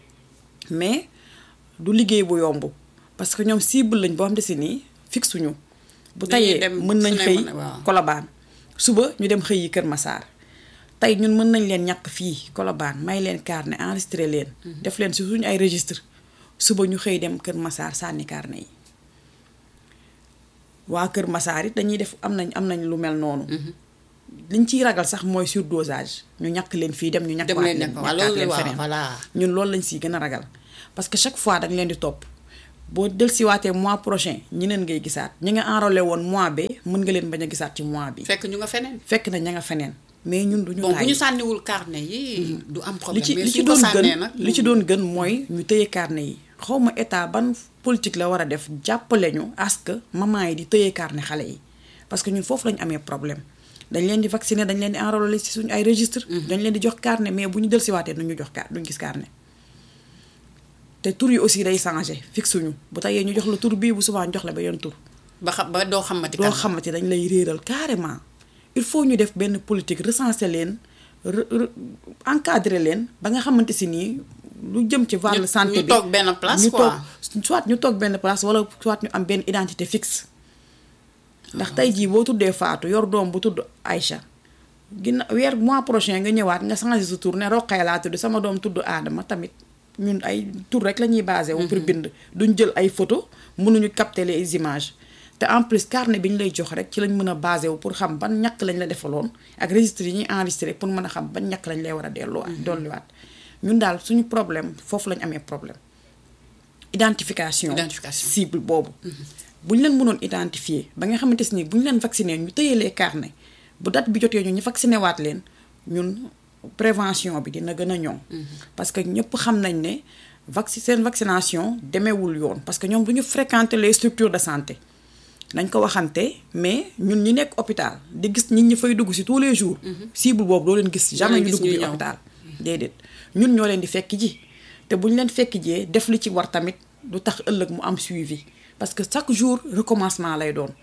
S2: mais du liggéey bu yomb parce que ñoom cible lañ boo xam ne si nii fixuñu bu
S1: Dañuy
S2: tayee
S1: dem
S2: mën nañ
S1: fu ne
S2: xëy
S1: mën a- waaw.
S2: kolobaan suba ñu dem xëy yi Kër Massar tey ñun mën nañ leen ñàkk fii kolobaan may leen carnet enregistré leen def leen si suñu ay registre suba ñu xëy dem Kër Massar sànni carnet yi waa Kër Massar it dañuy def am nañ am nañ lu mel noonu liñ ciy ragal sax mooy surdosage ñu ñàkk leen fii dem ñu ñàkk
S1: dem
S2: waat
S1: leen
S2: leen
S1: nekk waaw
S2: ñàkkaat
S1: loolu
S2: leen
S1: waaw
S2: feneen
S1: voilà
S2: ñun loolu lañ siy gën a ragal parce que chaque fois dañ leen di topp boo dellusiwaatee mois prochain ñeneen ngay gisaat ñi nga enrôlé woon mois bi mën nga leen bañ a gisaat ci mois bi
S1: fekk ñu nga feneen
S2: fekk na ña nga feneen mais ñun duñu
S1: bon bu
S2: tàyyi
S1: ñu sànniwul carnet yi du am
S2: li
S1: problème
S2: ci
S1: mais
S2: li ci
S1: suñ ko
S2: doon
S1: sànnee
S2: gën
S1: nag
S2: li ci doon gën mooy ñu tëye carnet yi xawma état ban politique la war a def jàppale ñu à ce que maman yi di tëye carnet xale yi parce que ñun foofu lañu amee problème dañ leen di vacciner dañ leen di enrôler ci suñu ay registre dañ leen di jox carnet mais bu ñu dellusiwaatee duñu jox car duñu gis carnet te tur yi aussi day changé fixuñu bu tayee ñu jox la tur bii bu souvent ñu jox la beneen tur
S1: ba xam ba doo xamati
S2: doo
S1: kan
S2: xamante dañ lay réeral carrément il faut ñu def benn politique recenser leen re- re- encadrer leen ba nga xamante si nii lu jëm ci wàllu
S1: Ñu-
S2: santé
S1: ñu
S2: bi
S1: toog benn place,
S2: ñu
S1: quoi.
S2: toog soit ñu toog benn place wala soit ñu am benn identité fixe ndax tey jii boo tuddee Fatou yor doom bu tudd Aïcha ginna weer mois prochain nga ñëwaat nga changé sa tur ne Roqaya laa tudd sama doom tudd Adama tamit ñun ay tur rek la ñuy basé wu pour bind duñ jël ay photo mënuñu capter les images te en plus carnet bi ñu lay jox rek ci lañ mën a basé wu pour xam ban ñàkk lañ la defaloon ak registre yi ñuy enregistré pour mën a xam ban ñàkk lañ lay war a delloo dolliwaat ñun daal suñu problème foofu lañ amee problème identification
S1: Identification.
S2: cible boobu bu ñu leen mënoon identifier ba nga xamante si ni bu ñu leen vacciné ñu tëyee les carnet bu date bi jotee ñu ñu vacciné waat leen ñun prévention bi dina gën a ñoŋ parce que ñëpp xam nañ ne vacci seen vaccination demeewul yoon parce que ñoom du ñu fréquenter les structures de santé nañ ko waxante mais ñun ñi nekk hôpital di gis nit ñi fay dugg si tous les jours cible boobu doo leen gis jamais
S1: leen
S2: ñu
S1: gis
S2: dugg
S1: ñuy
S2: bi
S1: ñëw.
S2: hôpital déedéet ñun ñoo leen di fekk ji te bu ñu leen fekk jee def li ci war tamit du tax ëllëg mu am suivi parce que chaque jour recommencement lay doon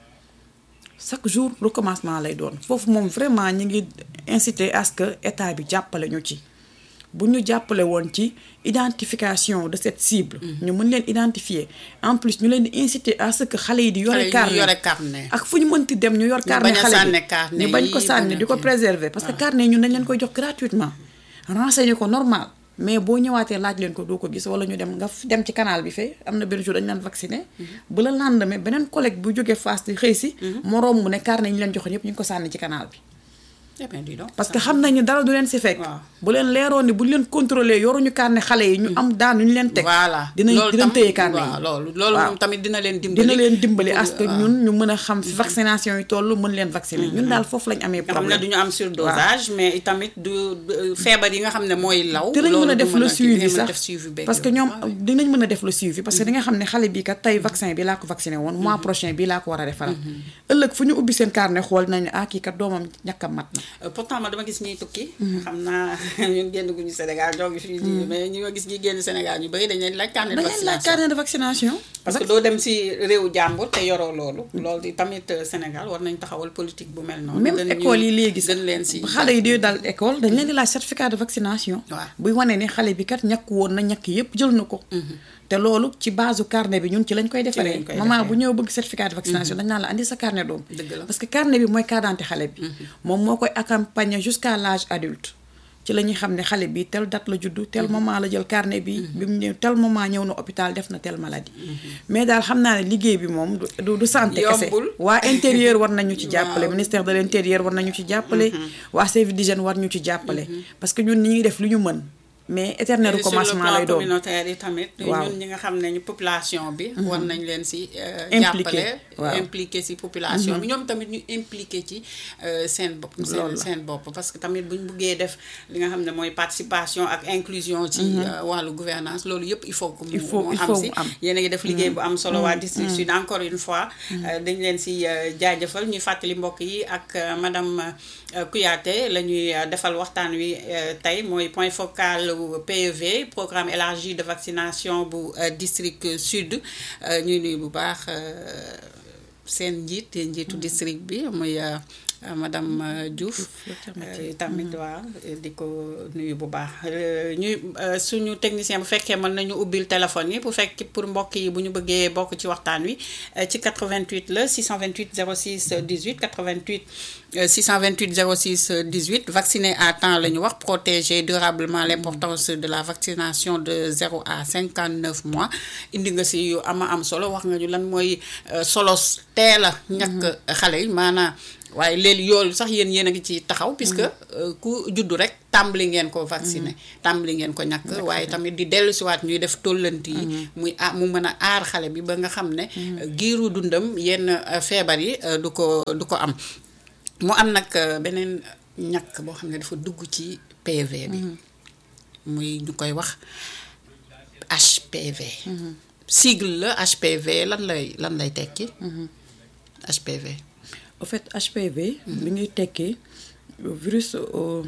S2: chaque jour recommencement lay doon foofu moom vraiment ñi ngi inciter à ce que état bi jàppale ñu ci bu ñu jàppale woon ci identification de cette cible ñu mën leen identifier en plus ñu leen di inciter à ce que xale yi di
S1: Xale
S2: yore
S1: yi
S2: carnet
S1: yore carnet.
S2: ak fu ñu mënti dem ñu yor carnet
S1: bañ a
S2: xale
S1: sànni
S2: bi
S1: carnet
S2: ñu bañ ko
S1: yi,
S2: sànni
S1: bañ a
S2: di ko
S1: kii.
S2: préserver parce que carnet ñun dañ leen koy jox gratuitement renseigner ko normal mais boo ñëwaatee laaj leen ko doo ko gis wala ñu dem nga f- dem ci canal bi fee am na benn jour dañu leen vacciné bu la lendemain beneen collègue bu jógee Fass di xëy si moroom mu ne carnet yi ñu leen joxoon yépp ñu ngi ko sànni ci canal bi
S1: Eh bien, dis donc.
S2: parce que xam nañu dara du leen si fekk
S1: Waaw.
S2: bu leen leeroon ni bu ñu leen contrôler yoruñu carnet xale yi ñu am daan ñu leen teg
S1: voilà
S2: dinañ
S1: loolu
S2: dinañ
S1: tam-
S2: téye carnet
S1: waaw
S2: yi
S1: loolu loolu
S2: Waaw.
S1: moom tamit dina leen dimbali
S2: dina leen dimbali
S1: pour-
S2: à ce que
S1: waaw.
S2: ñun ñu mën a xam fi vaccination yi toll mën leen vacciner ñun daal foofu lañ amee
S1: nga xam ne
S2: problème
S1: du ñu am surdosage mais itamit du du- feebar yi nga xam ne mooy law
S2: dinañ mën
S1: loolu
S2: a
S1: du
S2: def le
S1: kii,
S2: suivi
S1: dinañ mën a
S2: sax
S1: def suivi beeg
S2: parce que
S1: yooyu.
S2: ñoom
S1: waaw.
S2: dinañ mën a def le suivi parce que di nga xam ne xale bi kat tey vaccin bi laa ko vacciné woon mois prochain bii laa ko war a defaral ëllëg fu ñu ubbi seen carnet xool nañ ne ah kii kat doomam ñàkkam mat na
S1: Euh, pourtant ma dama gis ñuy tukki xam naa ñun génn guñu Sénégal ñoo ngi fii di mais ñu ma gis ñi génn Sénégal ñu bëri dañ leen laaj carnet de
S2: dañ leen laaj
S1: vaccination
S2: carnet de vaccination
S1: parce que doo dem si réewu jàmbur te yoroo loolu loolu di tamit euh, Sénégal war nañ taxawal politique bu mel noonu
S2: même
S1: gën ñu-
S2: école yi léegi
S1: gën leen si
S2: xale yi di dal école dañ leen di laaj certificat de vaccination
S1: Waaw.
S2: buy wane ne xale bi kat ñàkk woon na ñàkk yépp jël na ko te loolu ci base carnet bi ñun ci lañ koy defaree
S1: lañ koy
S2: maman
S1: defaree.
S2: bu ñëw bëgg certificat de vaccination dañ naan la andi sa carnet doom
S1: Dëgg la.
S2: parce que carnet bi mooy carte d'identité xale bi moom moo koy accompagner jusqu'à l'âge adulte ci la ñuy xam ne xale bi tel date la juddu tel moment la jël carnet bi bi mu ñëw tel moment ñëw na hôpital def na tel maladie mais daal xam naa ne liggéey bi moom du du du santé kese
S1: Yombul.
S2: waa intérieur war nañu ci jàppale
S1: Waaw.
S2: ministère de l'intérieur war nañu ci jàppale waa service d'hygiène war ñu ci jàppale parce que ñun ñi ngi def lu ñu mën mais éternel
S1: Et sur le
S2: recommencement
S1: plan
S2: lay doon
S1: communautaire yi tamit
S2: Waaw.
S1: ñun ñi nga xam ne ñu population bi war nañ leen si euh,
S2: Impliqué,
S1: jàppale
S2: waaw.
S1: impliqué si population bi ñoom tamit ñu impliqué ci euh, seen bopp seen
S2: Loolu la.
S1: seen bopp parce que tamit buñ buggee def li nga xam ne mooy participation ak inclusion ci euh, wàllu gouvernance loolu yëpp il faut que mu
S2: Il faut-
S1: mu
S2: il
S1: am
S2: faut
S1: si
S2: mu am.
S1: yéen a ngi def liggéey bu am solo waa district sud encore une fois euh, dañ leen si euh, jaajëfal ñuy fàttali mbokk yi ak euh, madame euh, Kouyaté la ñuy euh, defal waxtaan wi euh, tey mooy point focal wu PEV programme élargi de vaccination bu euh, district sud euh, ñuy nuyu bu baax euh, seen njiit njiitu district bi muy euh, euh, madame euh, Diouf euh, tamit waaw di ko nuyu bu baax Euh, ñuy euh, suñu technicien bu fekkee mën nañu ubbil téléphone yi bu fekk pour mbokk yi bu ñu bëggee bokk ci waxtaan wi euh, ci 88 la 628 06 18 88 euh, 628 06 18 vacciner à temps la ñu wax protéger durablement l'importance de la vaccination de 0 à 59 mois indi nga si yu ama am solo wax nga ñu lan mooy euh, solos teel a ñàkk xale yi maanaam waaye léegi yoolu sax yéen yéen a ngi ci taxaw puisque euh, ku juddu rek tàmbali ngeen ko vacciner tàmbali ngeen ko ñàkk waaye tamit di dellu siwaat ñuy def tollanti yi muy ah mu mën a aar xale bi ba nga xam ne euh, giiru dundam yenn euh, feebar yi euh, du ko du ko am mu am nag euh, beneen ñàkk boo xam ne dafa dugg ci PV bi muy ñu koy wax HPV sigle la HPV lan lay lan lay tekki HPV
S2: au fait HPV li ngi tekki virus euh,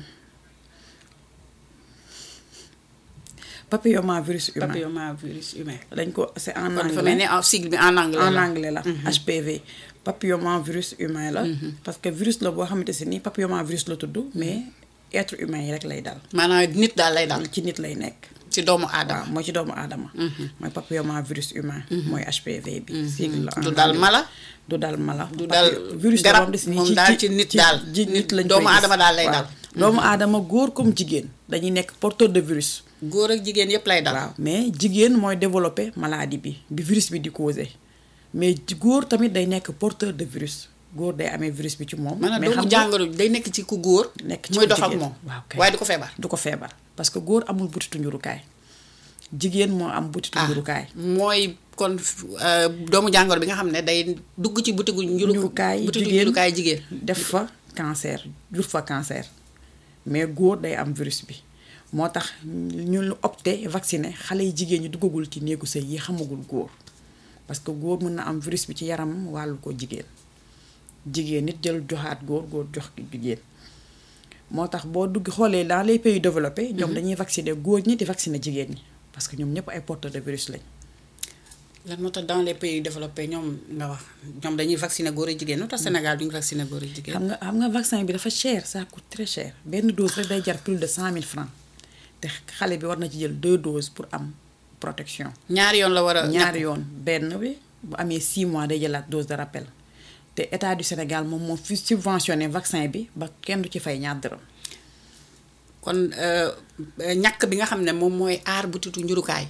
S2: papillomavirus humain
S1: papillomavirus humain
S2: dañ ko c'est en
S1: kon dafa
S2: anglais
S1: mel ni en sigle bi en anglais
S2: en
S1: la
S2: anglais la HPV papillomavirus humain la. parce que virus la boo xamante si ni papillomavirus la tudd mais être humain yi rek lay dal.
S1: maanaam nit daal lay dal
S2: ci nit lay nekk.
S1: ci doomu aadama
S2: waaw mooy ci doomu aadama. mooy papillomavirus humain. mooy HPV bi. sigle la
S1: du dal mala.
S2: du dal mala.
S1: du dal
S2: virus la
S1: garab
S2: boo xam ne
S1: moom daal ci nit daal
S2: ci nit lañ
S1: doomu
S2: koy gis.
S1: aadama daal lay
S2: waaw.
S1: dal.
S2: doomu aadama góor comme jigéen dañuy nekk porteur de virus.
S1: góor ak jigéen yépp lay dal.
S2: waaw mais jigéen mooy développé maladie bi bi virus bi di causé mais ji- góor tamit day nekk porteur de virus góor day amee virus bi ci moom.
S1: maanaam
S2: mais
S1: doomu
S2: xam nga
S1: jàngoro bi day nekk ci ku góor.
S2: nekk ci
S1: muy
S2: ku
S1: dox ak
S2: jigéen.
S1: moom.
S2: waaw kay.
S1: waaye du ko feebar.
S2: du ko feebar parce que góor amul butitu njurukaay jigéen moo am butitu njurukaay.
S1: mooy kon euh, doomu jàngoro bi nga xam ne day dugg ci butigu njuru
S2: njurukaay
S1: butigu
S2: jigéen
S1: njurukaay jigéen.
S2: def fa cancer jur fa cancer mais góor day am virus bi moo tax ñu lu opté vacciné xale yi jigéen ñi duggagul ci néegu sëy yi xamagul góor parce que góor mën na am virus bi ci yaramam wàllu ko jigéen jigéen nit jël joxaat góor góor jox ki jigéen moo tax boo dugg xoolee dans les pays développés ñoom dañuy vacciner góor ñi di vacciner jigéen ñi parce que ñoom ñëpp ay porteurs de virus lañ
S1: lan moo tax dans les pays développés ñoom nga wax ñoom dañuy vacciner góor ak jigéen lu tax Sénégal duñu vacciner góor ak jigéen.
S2: xam nga xam nga vaccin bi dafa cher ça coûte très cher benn dose rek day jar plus de cent mille francs te xale bi war na ci jël deux doses pour am protection
S1: ñaari yoon la war a.
S2: ñaari yoon benn bi bu amee six mois day jëlaat dose de rappel te état du Sénégal moom moo fi subventionné vaccin bi ba kenn du ci fay ñaar dërëm
S1: kon euh, ñàkk bi nga xam ne moom mooy aar butitu njurukaay.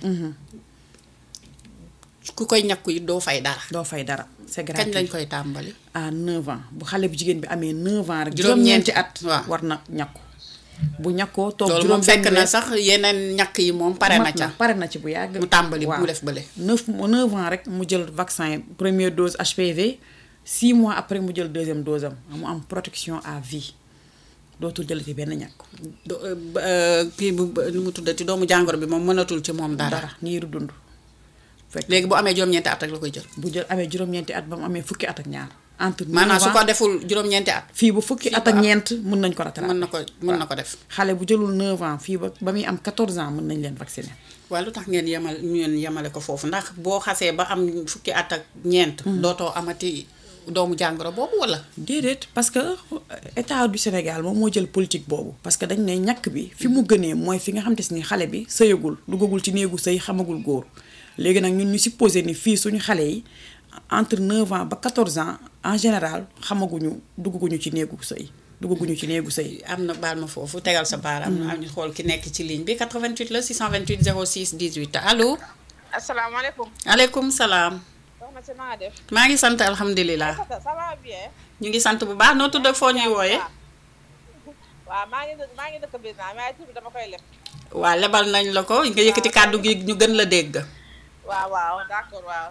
S1: ku koy ñàkku yi doo fay dara.
S2: doo fay dara c'est
S1: kañ lañ
S2: gratuit
S1: koy tàmbali.
S2: à 9 ans bu xale bu jigéen bi amee 9 ans rek
S1: Juróom-ñeenti
S2: juróom-ñeenti at
S1: waaw.
S2: war na ñàkku bu ñàkkoo toog
S1: loolu
S2: juróom
S1: moom fekk
S2: benn
S1: na
S2: weer,
S1: sax yeneen ñàkk yi moom pare na
S2: mat
S1: ca.
S2: pare na ci bu yàgg
S1: mu tàmbali
S2: waaw.
S1: mu def bële.
S2: neuf mo- neuf ans rek mu jël vaccin première dose HPV six mois après mu jël deuxième dose am mu am protection à vie dootul jël ci benn ñàkk
S1: do euh, ba- euh, kii bu ba- nu mu tuddati doomu jàngoro bi moom mënatul ci moom dara.
S2: dara niiru dund fekk
S1: léegi bu amee juróom-ñeenti at rek la koy jël.
S2: bu jël amee juróom-ñeenti at ba mu amee fukki at ak ñaar entre
S1: maanaam
S2: neuf
S1: su
S2: ans
S1: ko deful juróom-ñeenti at.
S2: fii ba fukki
S1: fii
S2: at
S1: ba
S2: ak
S1: am-
S2: ñeent mën nañ ko rattraper
S1: mën na ko mën na ko def.
S2: xale bu jëlul 9 ans fii ba ba muy am 14 ans mën nañ leen vacciner
S1: waaye lu tax ngeen yemal ngeen yemale ko foofu ndax boo xasee ba am fukki at ak ñeent. dootoo amati doomu jàngoro boobu wala.
S2: déedéet parce que état du Sénégal moom moo jël politique boobu parce que dañ ne ñàkk bi fi mu gënee mooy fi nga xam te si ni xale bi sëyagul duggagul ci néegu sëy xamagul góor léegi nag ñun ñu supposé ni fii suñu xale yi entre 9 ans ba 14 ans en général xamaguñu duggaguñu ci néegu sëy duggaguñu ci néegu sëy
S1: am na baal ma foofu tegal sa baaraam. am ñu xool ki nekk ci ligne bi 88 la 628 06 18 allo.
S3: asalaamaaleykum.
S1: aleykum salaam.
S3: soxna si na nga def.
S1: maa ngi sant alhamdulilah.
S3: ça ça va bien.
S1: ñu ngi sant bu baax noo tudd ak foo ñuy wooyee.
S3: waaw maa ngi dëkk maa ngi dëkk biir naa mais tur bi dama koy leb.
S1: waa lebal nañ la ko nga yëkkati kàddu gi ñu gën la dégg.
S3: waaw waaw d'accord waaw.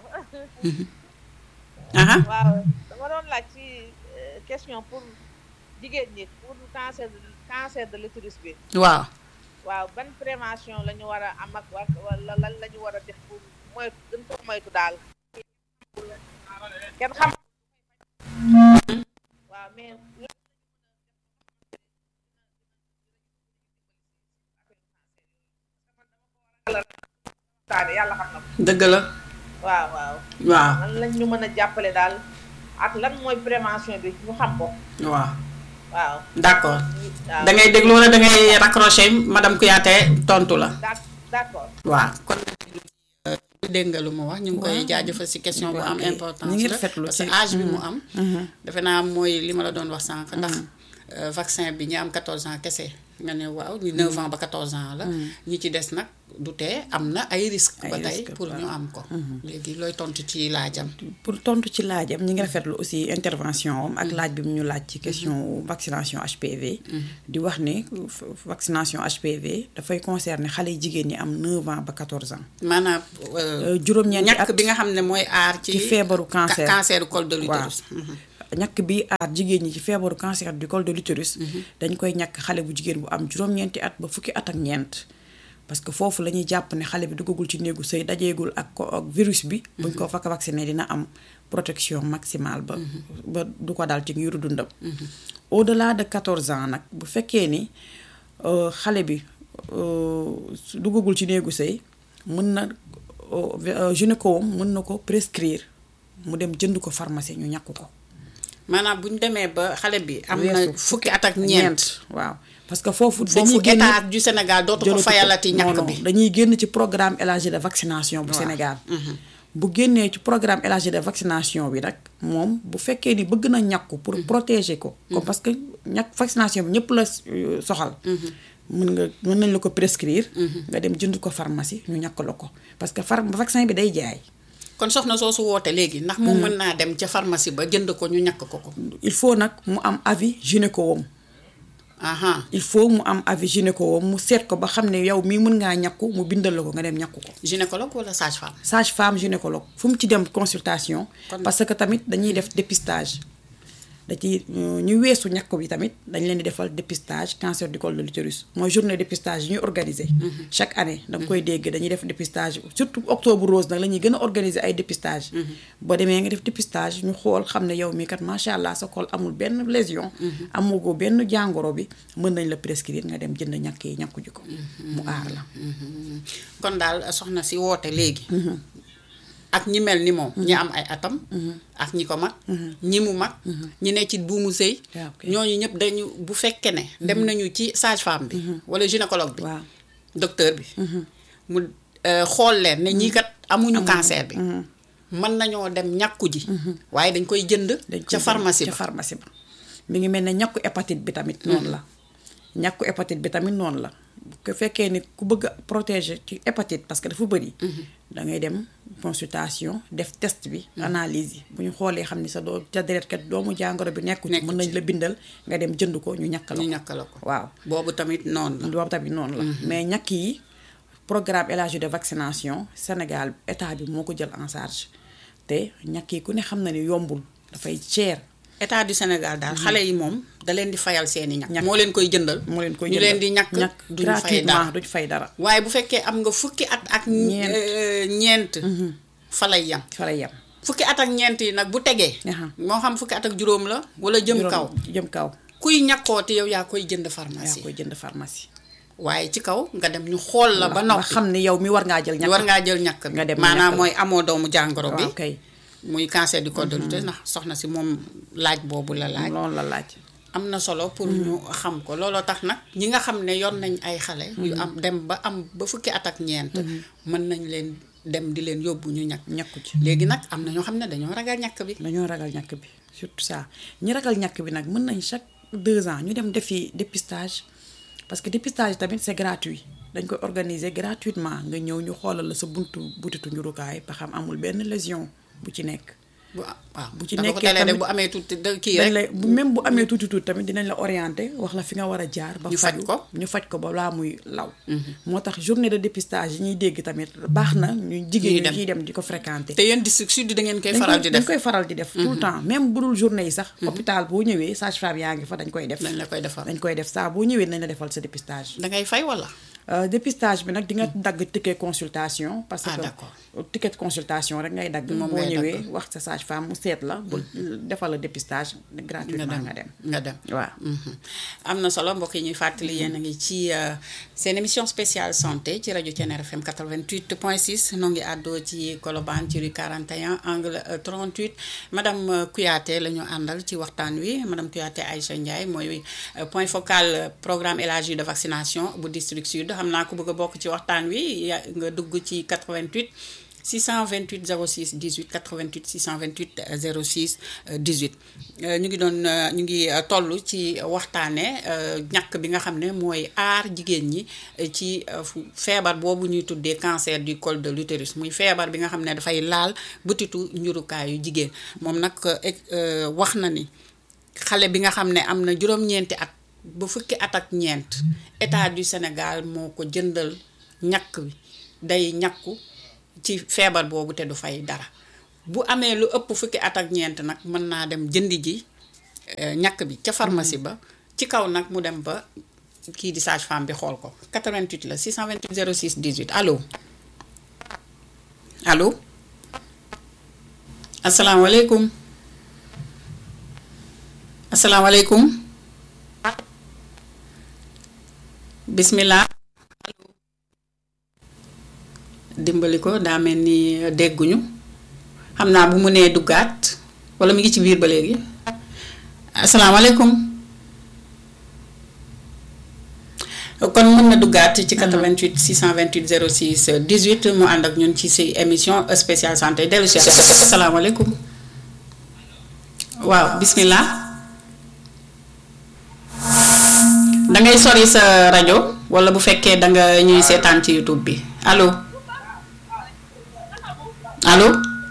S1: aha
S3: waaw dama doon laaj ci euh, question pour jigéen ñi pour cancer de cancer de l'utérus bi.
S1: waaw.
S3: waaw ban prévention la ñu war a am ak wa- wala lan la ñu war a def pour moytu gën ko moytu daal. kenn xam. waaw mais. yàlla xam na ko.
S1: dëgg la.
S3: waaw waaw.
S1: waaw
S3: lan lañ ñu mën a jàppale daal ak lan mooy prévention bi ñu xam ko.
S1: waaw
S3: waaw.
S1: d'accord
S3: waaw
S1: da ngay déglu wala da ngay raccrocher madame Kouyaté tontu la.
S3: d'ac- d'accord.
S1: waaw kon dégg nga lu mu wax ñu ngi koy
S2: Waaw.
S1: jaajëfal ci question bu am
S2: Ok.
S1: importance
S2: ñu ngi
S1: la
S2: rafetlu
S1: parce que
S2: ci-
S1: âge bi mu am defe naa mooy li ma la doon wax sànq ndax euh, vaccin bi ñi am 14 ans kese nga ne waaw ñi 9 ans ba 14 ans la ñi ci des nag du tee am na ay risques
S2: Ay
S1: ba tey
S2: risques,
S1: pour ñu
S2: waaw.
S1: am ko léegi looy tontu ci laajam
S2: pour tontu ci laajam ñi ngi rafetlu aussi intervention am ak laaj bi mu ñu laaj ci question vaccination HPV di wax ne f- vaccination HPV dafay concerner xale yi jigéen ñi am 9 ans ba 14 ans
S1: maanaam
S2: Euh, juróom-ñeenti
S1: ñàkk
S2: at
S1: bi nga xam ne mooy aar ci
S2: ci feebaru cancer.
S1: ca- cancer col de l'utérus
S2: ñàkk bi aar jigéen ñi ci feebaru cancer du col de l'utérus dañ koy ñàkk xale bu jigéen bu am juróom-ñeenti at ba fukki at ak ñeent parce que foofu la ñuy jàpp ne xale bi duggagul ci néegu sëy dajeegul ak ko ak virus bi buñ ko fakk vacciné dina am protection maximale ba ba du ko daal ci ngiru dundam au delà de 14 ans nag bu fekkee ni euh, xale bi euh, su duggagul ci néegu sëy mën na euh, gynéco mën na ko prescrire mu dem jënd ko pharmacie ñu ñàkk ko
S1: maanaam bu ñu demee ba xale bi am na
S2: weesu
S1: fukki at ak ñeent
S2: waaw parce que foofu
S1: foofu
S2: dañuy génn
S1: état du Sénégal dootu ko
S2: jëlatu ko.
S1: fayalati
S2: Non,
S1: ñàkk
S2: non,
S1: bi
S2: dañuy génn ci programme élargi de vaccination bu Sénégal bu génnee ci programme élargi de vaccination bi nag moom bu fekkee ni bëgg na ñàkku pour protéger ko comme parce que ñàkk vaccination bi ñëpp la euh, soxal mën nga mën nañ la ko prescrire nga dem jënd ko pharmacie ñu ñàkk la ko parce que phar vaccin bi day jaay
S1: kon soxna soo su woote léegi ndax moom mën naa dem ca pharmacie ba jënd ko ñu ñàkk ko ko
S2: il faut nag mu am avis gynéco wam
S1: aha
S2: il faut mu am avis gynéco wam mu seet ko ba xam ne yow mii mën ngaa ñàkku mu bindal la ko nga dem ñàkku ko
S1: gynécologue wala sage-femme
S2: sage femme gynécologue fu mu ci dem consultation
S1: Kon-
S2: parce que tamit dañuy def dépistage da ci ñu weesu ñàkk bi tamit dañ leen di defal dépistage cancer du col de l'utérus mooy journée dépistage yi ñuy organiser chaque année da nga koy dégg dañuy def dépistage surtout octobre rose nag la ñuy gën a organiser ay dépistage boo demee nga def dépistage ñu xool xam ne yow mii kat macha allah sa col amul benn lésion amugoo benn jàngoro bi mën nañ la prescrire nga dem jënd ñàkk yi ñàkku ji ko mu aar la
S1: kon daal soxna si woote léegi ak ñi mel ni moom ñi am ay atam ak ñi ko mag ñi mu mag ñi ne ci buumu sëy
S2: waaw ok.
S1: ñooñu ñëpp dañu bu fekkee ne dem nañu ci sage-femme bi wala gynécologue bi
S2: waaw
S1: docteur bi mu euh, xool leen ne ñii kat amuñu cancer bi mën nañoo dem ñàkku ji waaye dañ koy jënd
S2: dañ
S1: ca
S2: koy
S1: pharmacie
S2: ca
S1: ba
S2: pharmacie ba mi ngi mel ne ñàkku hépatite bi tamit noonu la ñàkku hépatite bi tamit noonu la bu ko fekkee ni ku bëgg a protéger ci hépatite parce que dafa bëri da ngay dem consultation def test bi analyse yi bu ñu xoolee xam ni sa doo ca deret kat doomu jàngoro bi nekku ci
S1: Nekku
S2: mën nañ
S1: ci.
S2: la bindal nga dem jënd ko ñu ñàkk la
S1: ñu
S2: ko
S1: ñàkk la ko
S2: waaw
S1: boobu tamit noonu la
S2: boobu tamit noonu la mais ñàkk yi programme élargi de vaccination Sénégal état bi moo ko jël en charge te ñàkk yi ku ne xam na ni yombul dafay cher
S1: état du Sénégal daal xale yi moom da leen di fayal seeni ñàkk
S2: Ñàkk.
S1: moo leen koy jëndal
S2: moo leen koy
S1: ñu
S2: jëndal.
S1: leen di ñàkk
S2: ñàkk
S1: duñu fay
S2: gratuitement
S1: dara
S2: duñ fay dara
S1: waaye bu fekkee am nga fukki at ak
S2: Ñeent.
S1: euh, ñeent fa lay yam
S2: fa lay yem
S1: fukki at ak ñeent yi nag bu tegee
S2: Aha.
S1: moo xam fukki at ak juróom la wala jëm
S2: Juróom-
S1: kaw
S2: jëm kaw
S1: kuy ñàkkooti yow yaa koy jënd
S2: yaa
S1: pharmacie
S2: koy jënd pharmacie
S1: waaye ci kaw nga dem ñu xool la ba noppi
S2: xam ne yow mi war ngaa jël ñàkk
S1: war ngaa jël ñàkk bi
S2: nga dem
S1: maanaam
S2: ñàkk la.
S1: mooy amoo doomu jàngoro bi
S2: waaw kay
S1: muy cancer du col de l'utérus ndax soxna si moom laaj boobu la laaj
S2: loolu la laaj
S1: am na solo pour ñu xam ko looloo tax nag ñi nga xam ne yor nañ ay xale yu am dem ba am ba fukki at ak ñeent mën nañ leen dem di leen yóbbu ñu ñàkk
S2: ñàkku ci
S1: léegi nag am na ñoo xam ne dañoo ragal ñàkk bi
S2: dañoo ragal ñàkk bi surtout ça ñi ragal ñàkk bi nag mën nañ chaque deux ans ñu dem defi dépistage parce que dépistage tamit c'est gratuit dañ koy organiser gratuitement nga ñëw ñu xoolal la sa buntu butitu njurukaay ba xam amul benn lésion bu ci nekk
S1: bu waaw
S2: bu ci
S1: da nga ko
S2: nekkee
S1: télé de
S2: tamit
S1: bu amee tuuti da kii
S2: dañ
S1: rek
S2: lay bu même bu amee tuuti tuuti tamit dinañ la orienter wax la fi nga war a jaar. ba
S1: Ñu faj
S2: faju
S1: ko.
S2: ñu faj ko ba laa muy law. moo tax journée de dépistage yi ñuy dégg tamit baax na ñu jigéen
S1: Ñuy
S2: ñi
S1: dem.
S2: ciy dem di ko fréquenter.
S1: te yéen district sud da ngeen koy
S2: dañ
S1: faral
S2: koy-
S1: di
S2: dañ
S1: def
S2: koy faral di def. tout le temps même bu dul journée yi sax. hôpital boo ñëwee sage-femme yaa ngi fa dañ koy def.
S1: dañ la koy defal
S2: dañ koy def saa boo ñëwee nañ la defal sa dépistage.
S1: da ngay fay wala
S2: Euh, dépistage bi nag di nga dagg ticket consultation. parce
S1: Ah,
S2: que
S1: d'accord.
S2: ticket consultation rek ngay dagg.
S1: Moom
S2: boo
S1: ngay
S2: ñëwee
S1: dagg.
S2: wax sa sage-femme mu seet la. bu defal la dépistage
S1: nga
S2: gratuitement
S1: dem
S2: nga dem.
S1: nga dem
S2: waaw.
S1: Mhm. am na solo mbokk yi ñuy fàttali yéen a ngi ci euh, seen émission spéciale santé ci rajo Thiéniere FM 88.6 noo ngi àddoo ci Colobane ci rue 41 angle euh, 38 madame euh, Kouyaté la ñu àndal ci waxtaan wi madame Kouyaté Aïcha Ndiaye mooy euh, point focal euh, programme élargi de vaccination bu district sud xam naa ko bëgg a bokk ci waxtaan wi ya nga dugg ci 88 628 06 18 88 628 06 18 Euh, ñu ngi doon euh, ñu ngi euh, toll ci waxtaane euh, ñàkk bi nga xam ne mooy aar jigéen ñi euh, ci euh, fu- feebar boobu ñuy tuddee cancer du col de l'utérus muy feebar bi nga xam ne dafay laal butitu njurukaayu jigéen moom nag euh, ex- euh, wax na ni xale bi nga xam ne am na juróom-ñeenti at ba fukki at ak ñeent état du Sénégal moo ko jëndal ñàkk bi day ñàkku ci feebar boobu te du fay dara bu amee lu ëpp fukki at ak ñeent nag mën naa dem jëndi ji eh, ñàkk bi ca pharmacie ba ci kaw nag mu dem ba kii di sage femme bi xool ko 88 la 628 06 18 allo allo asalaamaaleykum asalaamaaleykum bismillah dimbali ko daa mel ni dégguñu xam naa bu mu nee duggaat wala mi ngi ci biir ba léegi asalaamaaleykum kon mën na duggaat ci 88 628 06 18 mu ànd ak ñun ci si émission spéciale santé dellu si asalaamaaleykum waaw bismillah da ngay sori sa rajo wala bu fekkee da nga ñuy seetaan ci YouTube bi allo allo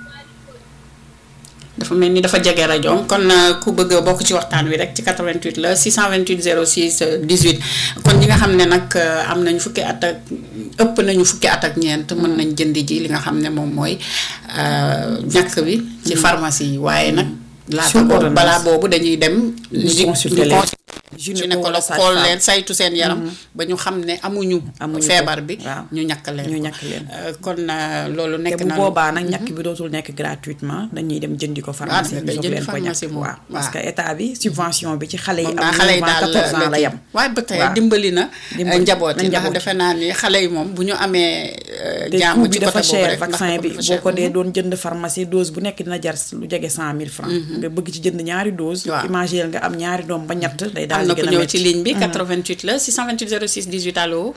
S1: dafa mel ni dafa jege rajo kon ku bëgg a bokk ci waxtaan wi rek ci 88 la 628 06 18 kon ñi nga xam ne nag am nañu fukki at ak ëpp nañu fukki at ak ñeent mën nañ jënd ji li nga xam ne moom mooy ñàkk bi ci pharmacie yi waaye nag laata boobu balaa boobu dañuy dem
S2: ñu consulter leen
S1: gynécologue xool leen saytu seen yaram ba ñu xam ne amuñu feebar bi ñu ñàkk leen
S2: ñu ñàkk leen
S1: kon loolu nekk
S2: te
S1: na
S2: bu boobaa nag ñàkk bi dootul nekk gratuitement dañuy dem jëndi ko pharmacie ñu jox leen ko ñàkk waaw parce que état bi subvention bi ci xale yi am
S1: xale yi daal
S2: 14 ans la yem
S1: waaye ba tey dimbali na njaboot yi ndax defe naa ni xale yi moom bu ñu amee jàmm
S2: bi
S1: ci
S2: dafa
S1: côté boobu
S2: cher
S1: rek
S2: vaccin bi boo ko dee doon jënd pharmacie dose bu nekk dina jar lu jege cent mille francs nga bëgg ci jënd ñaari dose
S1: Waaw.
S2: imaginer nga am ñaari doom ba ñett day daal
S1: am na
S2: di
S1: ku
S2: gën a
S1: ñëw
S2: métti
S1: ci ligne bi 88 la 628 06 18 allo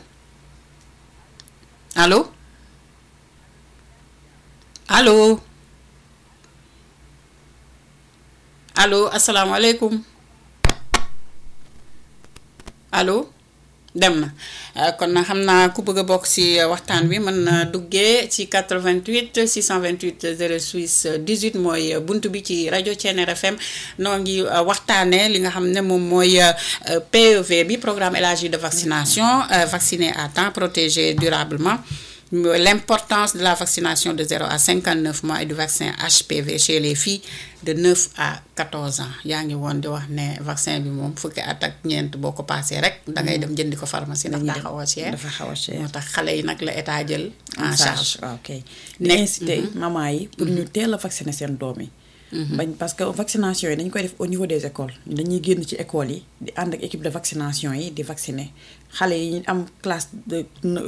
S1: allo allo allo asalaamaaleykum allo dem na Euh, kon na xam naa ku bëgg a bokk ci euh, waxtaan wi mën na duggee ci 88 628 06 18 mooy euh, bunt bi ci rajo Thiéniere FM noo ngi waxtaanee li nga xam ne moom mooy PEV bi programme élargi de vaccination vacciner à temps protéger durablement l'importance de la vaccination de 0 à 59 mois et du vaccin HPV chez les filles de 9 à 14 ans yaa ngi woon di wax ne vaccin bi moom fukki at ak ñeent boo ko paasee rek da ngay dem jëndi ko pharmacie ndax daa xaw a cher
S2: dafa xaw a cher
S1: moo tax xale yi nag la état jël en charge
S2: waaw kay di
S1: Nekk-
S2: incité maman yi pour ñu teel a vacciner seen doom yi bañ parce que vaccination yi dañ koy def au niveau des écoles dañuy génn ci écoles yi di ànd ak équipe de vaccination yi di vacciner xale yi ñu am classe de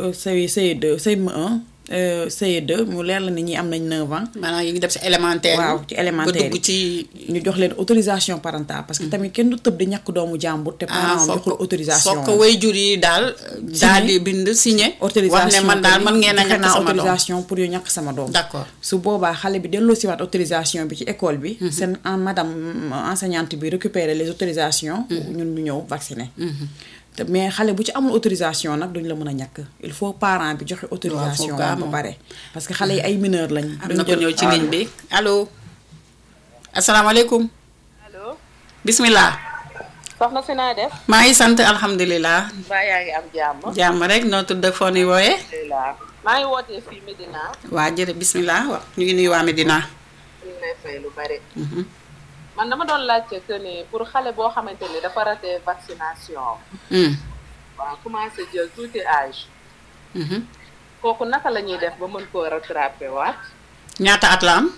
S2: CE2 CM1 CE2 mu leer la ni ñi am nañ 9 ans
S1: maanaam yi ngi def si élémentaire
S2: waaw ci élémentaire
S1: ba dugg ci
S2: ñu jox leen autorisation parentale parce que tamit kenn du tëb di ñàkk doomu jàmbur te parent am joxul autorisation
S1: foog ko way jur yi daal daal di bind signé wax ne man daal man ngeen a
S2: joxe
S1: ñàkk
S2: naa
S1: sama doom
S2: autorisation pour yu ñàkk sama doom
S1: d'accord
S2: su boobaa xale bi delloo siwaat autorisation bi ci école bi seen en madame enseignante bi récupérer les autorisations ñun ñu ñëw vacciner te mais xale bu ci amul autorisation nag duñ la mën a ñàkk il faut parent bi joxe autorisation
S1: gaa
S2: ba
S1: moom.
S2: pare parce que xale yi ay mineur lañ
S1: am na ko ñëw ci ligne bi allo asalaamaaleykum
S3: allo
S1: bismillah
S3: soxna si naa def
S1: maa ngi sant alhamdulilah
S3: mbaa yaa ngi am jàmm
S1: jàmm rek noo tudd ak foo nuy wooyee
S3: alhamdulilah maa ngi wootee fii Medina
S1: waa jërë bismillah wa ñu ngi nuyu waa Medina
S3: ñu ngi lay fay lu bari man dama doon laajte que ni pour xale boo xamante ni dafa raté vaccination
S1: Hmm.
S3: waaw commencé jël tuuti âge
S1: Mhm.
S3: kooku naka la ñuy def ba mën koo rattrapé waat
S1: ñaata at la am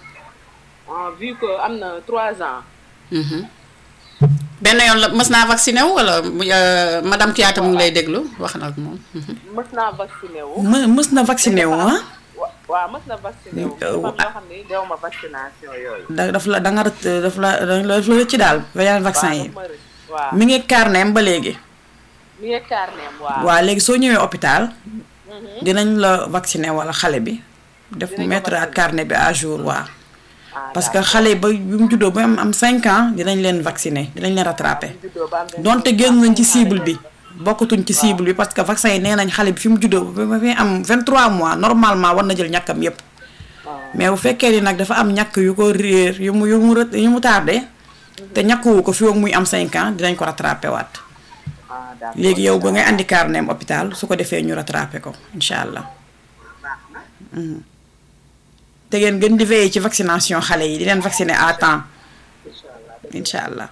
S3: ah vu que am na trois ans
S1: Mhm. benn yoon la mës naa vacciné wu wala euh, madame Kouyaté mu ngi lay déglu wax na ak moom Mhm.
S3: mës naa vacciné wu
S2: më mës na vacciné wu ah
S3: wa- waaw mës na vacciné wu
S2: Euh,
S3: dafa am yoo xam ni dew ma vaccination yooyu
S2: da daf la da nga ret daf la daf la ci daal yeneen vaccin yi
S3: waaw daf ma rëcc. waaw
S2: mi ngi carnet ba léegi
S3: mi ngi carnet waaw
S2: waaw léegi soo ñëwee hôpital dinañ la vacciner wala xale bi def
S3: Dinañ ko
S2: mettre ak
S3: vacciner.
S2: carnet bi à jour waaw
S3: Ah,
S2: parce que xale ba bi mu juddoo ba am am 5 ans dinañ leen vacciner dinañ leen rattraper
S3: juddoo ba am vingt-
S2: donte génn nañ ci cible bi bokkatuñ ci cible bi parce que vaccin yi nee nañ xale bi fi mu juddoo ba ba fi am 23 mois normalement war na jël ñàkkam yépp mais bu fekkee ni nag dafa am ñàkk yu ko réer yu mu yu mu ret- yu mu tardé te ñàkkuwu ko fi ak muy am 5 ans dinañ ko rattraper waat
S3: ah d'accord
S2: léegi yow ba ngay andi carnet am hôpital su ko defee ñu rattrapé ko incha allah Mhm. te ngeen gën di veiller ci vaccination xale yi di leen vacciner à temps incha allah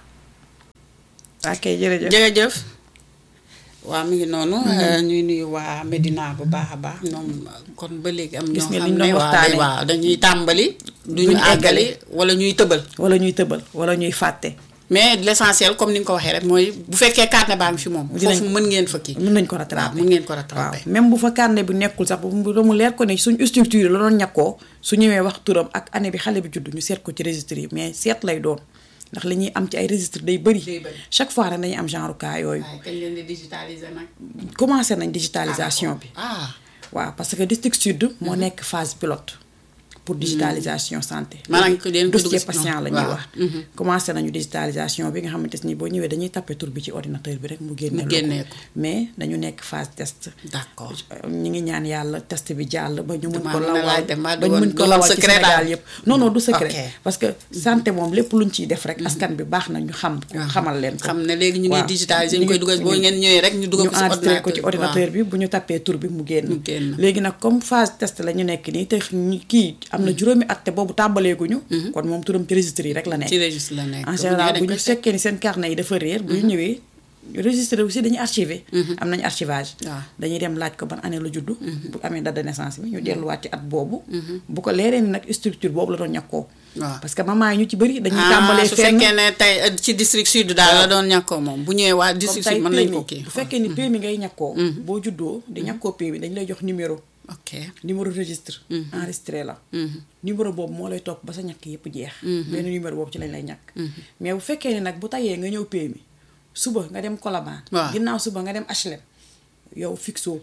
S2: ok jërëjëf
S1: jërëjëf waaw mi ngi noonu ñuy nuyu waa Medina bu baax a baax ñoom kon ba léegi am
S2: Gis
S1: ñoo
S2: nga
S1: xam
S2: liñ
S1: ne
S2: doon
S1: waaw
S2: waxtaanee.
S1: waaw dañuy tàmbali duñu
S2: Duñu
S1: àggali wala ñuy tëbal
S2: wala ñuy tëbal wala ñuy fàtte
S1: mais l'essentiel comme ni nga ko waxee rek mooy bu fekkee carnet baa ngi fi moom.
S2: Dinañ-
S1: foofu mën ngeen fa kii.
S2: mën nañ ko
S1: waaw
S2: rattraper
S1: mën ngeen ko
S2: waaw
S1: rattraper.
S2: même bu fa carnet bi nekkul sax bu mu leer ko ne suñ structure la doon ñàkkoo su ñëwee wax turam ak année bi xale bi judd ñu seet ko ci registre yi mais seet lay doon ndax li ñuy am ci ay registre day bëri
S1: Day bëri.
S2: chaque fois rek dañuy am genre cas yooyu
S1: waaye kañ leen di digitaliser nag.
S2: commencé nañ digitalisation bi
S1: ah
S2: waaw parce que district sud moo nekk phase pilote pour digitalisation santé
S1: Maanaam ko leen ko
S2: dossier
S1: dugg si
S2: patient
S1: ñoom.
S2: la ñuy
S1: Waaw.
S2: wax commencé nañu digitalisation bi nga xamante ni boo ñëwee dañuy tapé tur bi ci ordinateur bi rek mu génne
S1: Mu génnee ko.
S2: mais dañu nekk phase test
S1: d'accord.
S2: ñi ngi ñaan yàlla test bi jàll ba ñu mën
S1: Damaa
S2: ko
S1: mën a
S2: lawal
S1: laaj de, mbaa
S2: ba
S1: du
S2: ñu
S1: woon-
S2: mën
S1: du
S2: ko
S1: woon
S2: lawal ci
S1: secret
S2: Sénégal
S1: daal.
S2: yëpp non non du secret
S1: Ok.
S2: parce que santé moom lépp luñ ciy def rek askan bi baax na ñu xam ko xamal leen ko
S1: xam ne léegi ñu ngi
S2: waaw.
S1: digitaliser ñu koy dugal boo ngeen ñëwee rek ñu dugal
S2: ñu
S1: ko ci
S2: enregistré ko ci
S1: ordinateur
S2: ordinateur bi bu ñu tapé tur bi mu génn
S1: Mu génn.
S2: léegi nag comme phase test la ñu nekk nii te ñu- kii am na juróomi at te boobu tàmbaleeguñu kon moom turam ci registre yi rek la nekk
S1: ci registre la nekk.
S2: en
S1: Bu
S2: général
S1: ñëwee
S2: bu
S1: dañ
S2: ñu
S1: koy
S2: fekkee ni seen carnet yi dafa réer bu ñu ñëwee registre aussi dañuy archivé am nañu archivage
S1: Waaw.
S2: dañuy dem laaj ko ban année la juddu bu amee date de naissance bi ñu delluwaat ci at boobu bu ko leeree ni nag structure boobu la doon ñàkkoo
S1: Waaw.
S2: parce que maman yi ñu ci bëri dañuy
S1: ah
S2: tàmbalee
S1: su
S2: fenn
S1: fekkee ne tey euh, ci district sud daal la doon ñàkkoo moom bu ñëwee waa
S2: comme
S1: district
S2: tey
S1: sud mën nañ
S2: PMI
S1: ko kii.
S2: bu fekkee ni PMI ngay ñàkkoo boo juddoo di ñàkkoo PMI dañ lay jox numéro
S1: ok
S2: numéro registre enregistré la numéro boobu moo lay topp ba sa ñàkk yëpp jeex benn numéro boobu ci lañ lay ñàkk mais bu fekkee ne nag bu tayee nga ñëw PMI suba nga dem Colobane
S1: Waaw.
S2: ginnaaw suba nga dem HLM yow fixoo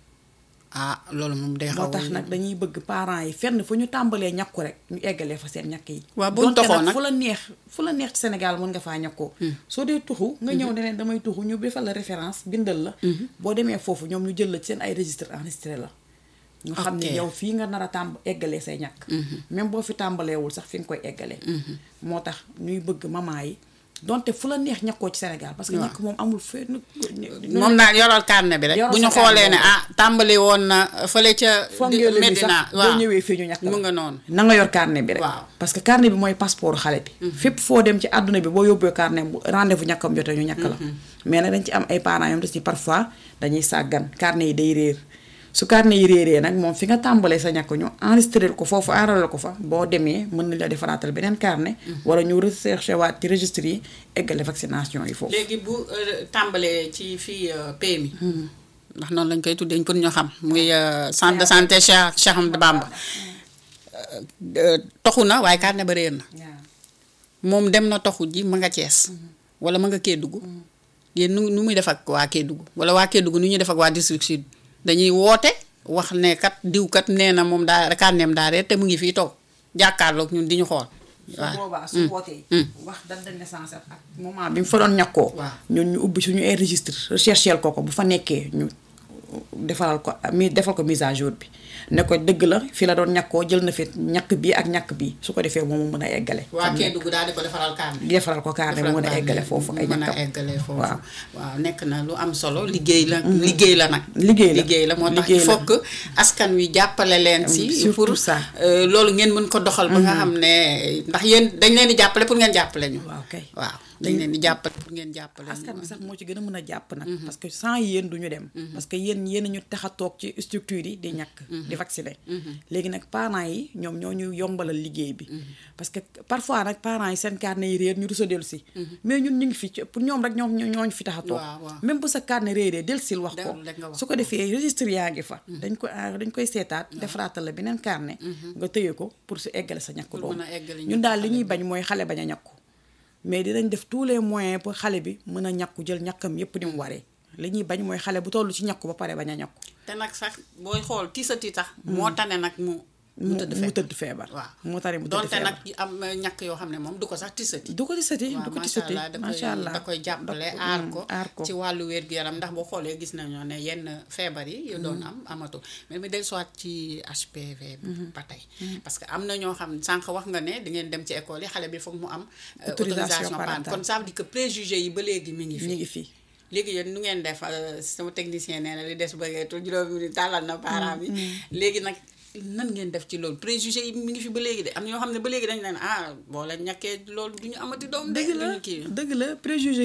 S1: ah loolu moom day xaw
S2: moo tax nag dañuy bëgg parents yi fenn fu ñu tàmbalee ñàkku rek ñu eggalee fa seen ñàkk yi
S1: Waaw, buñ
S2: Donte
S1: toxoo nag.
S2: fu la neex fu la neex ci Sénégal mën nga faa ñàkkoo soo dee tuxu nga ñëw ne leen damay tuxu ñu defal la référence bindal la boo demee foofu ñoom ñu jël la ci seen ay registre enregistré la ñu xam
S1: Ok.
S2: ne yow fii nga nar a tàmb eggalee say ñàkk même boo fi tàmbaleewul sax fi nga koy eggalee moo tax ñuy bëgg maman yi donte fu la neex ñàkkoo ci Sénégal parce que ñàkk moom amul fenn
S1: moom daal yoral carnet bi rek
S2: Yoral
S1: bu ñu
S2: sa carnet
S1: xoolee ne
S2: boobu.
S1: ah tàmbali woon na fële ca
S2: fongeelu bi
S1: Medina
S2: sax boo ñëwee fii ñu ñàkk la
S1: mu nga noonu
S2: na nga yor carnet bi rek
S1: Waaw.
S2: parce que carnet bi mooy passeport xale bi fépp foo dem ci àdduna bi boo yóbbee carnet bu rendez-vous ñàkkam jotee ñu ñàkk la mais nag dañ ci am ay parents yom des ci parfois dañuy sàggan carnet yi day réer su carnet yi réeree nag moom fi nga tàmbalee sa ñàkk ñu enregistré ko foofu enrôlé ko fa boo demee mën nañ la defaraatal beneen carnet wala ñu recherché waat ci registre yi eggale vaccination yi foofu
S1: léegi bu euh, tàmbalee ci fii euh, PMI ndax noonu lañ koy tuddee pour ñu xam muy euh, centre de santé Cheikh Cheikh Ahmadou Bamba Euh, toxu na waaye carnet ba réer na moom dem na toxu ji ma nga Cees wala ma nga Kédougou yéen nu nu muy def ak waa Kédougou wala waa Kédougou nu ñuy def ak waa district sud dañuy woote wax ne kat diw kat nee na moom daa carnetam daa réer te mu ngi fii toog jàkkaarloog ñun di ñu xool
S2: su
S1: waaw
S2: boobaa su wootee wax date de naissance ak moment bi mu fa doon ñàkkoo
S1: Waaw.
S2: ñun ñu ubbi suñu ay registre recherchel ko ko bu fa nekkee ñu defaral ko mi defal ko mise à jour bi ne ko dëgg la fi la doon ñàkkoo jël na fi ñàkk bii ak ñàkk bii su ko defee moom mu mën a eggale
S1: waa
S2: xam ne
S1: Kédougou daal di ko defaral carnet
S2: defaral ko carnet mu mën a eggale foofu ay
S1: mën a
S2: ñàkkam
S1: eggale foofu
S2: waaw
S1: waaw nekk na lu am solo liggéey la liggéey la nag
S2: Liggéey la.
S1: liggéey la moo tax il
S2: Liggéey la.
S1: faut que askan wi jàppale leen si
S2: surtout
S1: pour
S2: ça.
S1: euh, loolu ngeen mën ko doxal ba nga xam ne ndax yéen dañ leen di jàppale pour ngeen jàppale ñu
S2: waaw kay
S1: waaw dañ leen di jàppale pour ngeen jàppale ñu
S2: askan bi sax moo ci gën a mën a jàpp nag parce que sans yéen duñu dem parce que yéen yéen ñu tax a toog ci structure yi di ñàkk di vacciner léegi nag parents yi ñoom ñoo ñu yombalal liggéey bi parce que parfois nag parents yi seen carnet yi réer ñu rusa dellu si mais ñun ñu ngi fi ci- pour ñoom rek ñoom ñoo ñooñu fi tax a toog
S1: Waaw, waaw.
S2: même bu sa carnet réeree del sil wax ko
S1: Dellu rek nga wax
S2: su ko defee registre yaa ngi fa dañ ko ah, dañ koy seetaat defaraatal la beneen carnet nga tëye ko pour su eggale sa ñàkk doom
S1: mën a eggale
S2: ñun
S1: ñàkk
S2: daal li
S1: xale
S2: ñuy bañ mooy xale bañ a ñàkku mais dinañ def tous les moyens pour xale bi mën a ñàkku jël ñàkkam yépp ni mu waree li ñuy bañ mooy xale bu toll ci ñàkku ba pare bañ a ñàkku
S1: te nag sax booy xool tiisati tax moo tane nag mu mu
S2: mu
S1: tëdd
S2: mu
S1: fekk
S2: tëdd feebar
S1: waaw
S2: mu tari mu tëdd
S1: donte
S2: feebar
S1: nag am ñàkk yoo xam ne moom du ko sax tiisati
S2: du ko di sati
S1: waaw
S2: du ko di
S1: macha
S2: sati
S1: allah da koy
S2: macha allah
S1: da koy jàppale
S2: Da-
S1: aar
S2: mm,
S1: ko
S2: aar ko
S1: ci wàllu wér-gu-yaram ndax boo xoolee gis nañoo ne yenn feebar yi yu doon am amatu mais mi del soit ci HPV ba tey parce que am na ñoo xam sànq wax nga ne di ngeen dem ci école yi xale bi foog mu am euh,
S2: Autorisation
S1: autorisation parentale
S2: parentale.
S1: kon ça veut dire que préjugé yi ba léegi mi ngi fi
S2: mi ngi fii
S1: léegi yéen nu ngeen def euh, sama technicien nee na li des bëreetul juróomi minute tàllal na parent bi léegi nag nan ngeen def ci loolu préjugé yi mi ngi fi ba léegi de am na ñoo xam ne ba léegi dañ leen ah boo leen ñàkkee loolu du ñu amati doom de
S2: dëgg la
S1: duñu kii
S2: dëgg la préjugé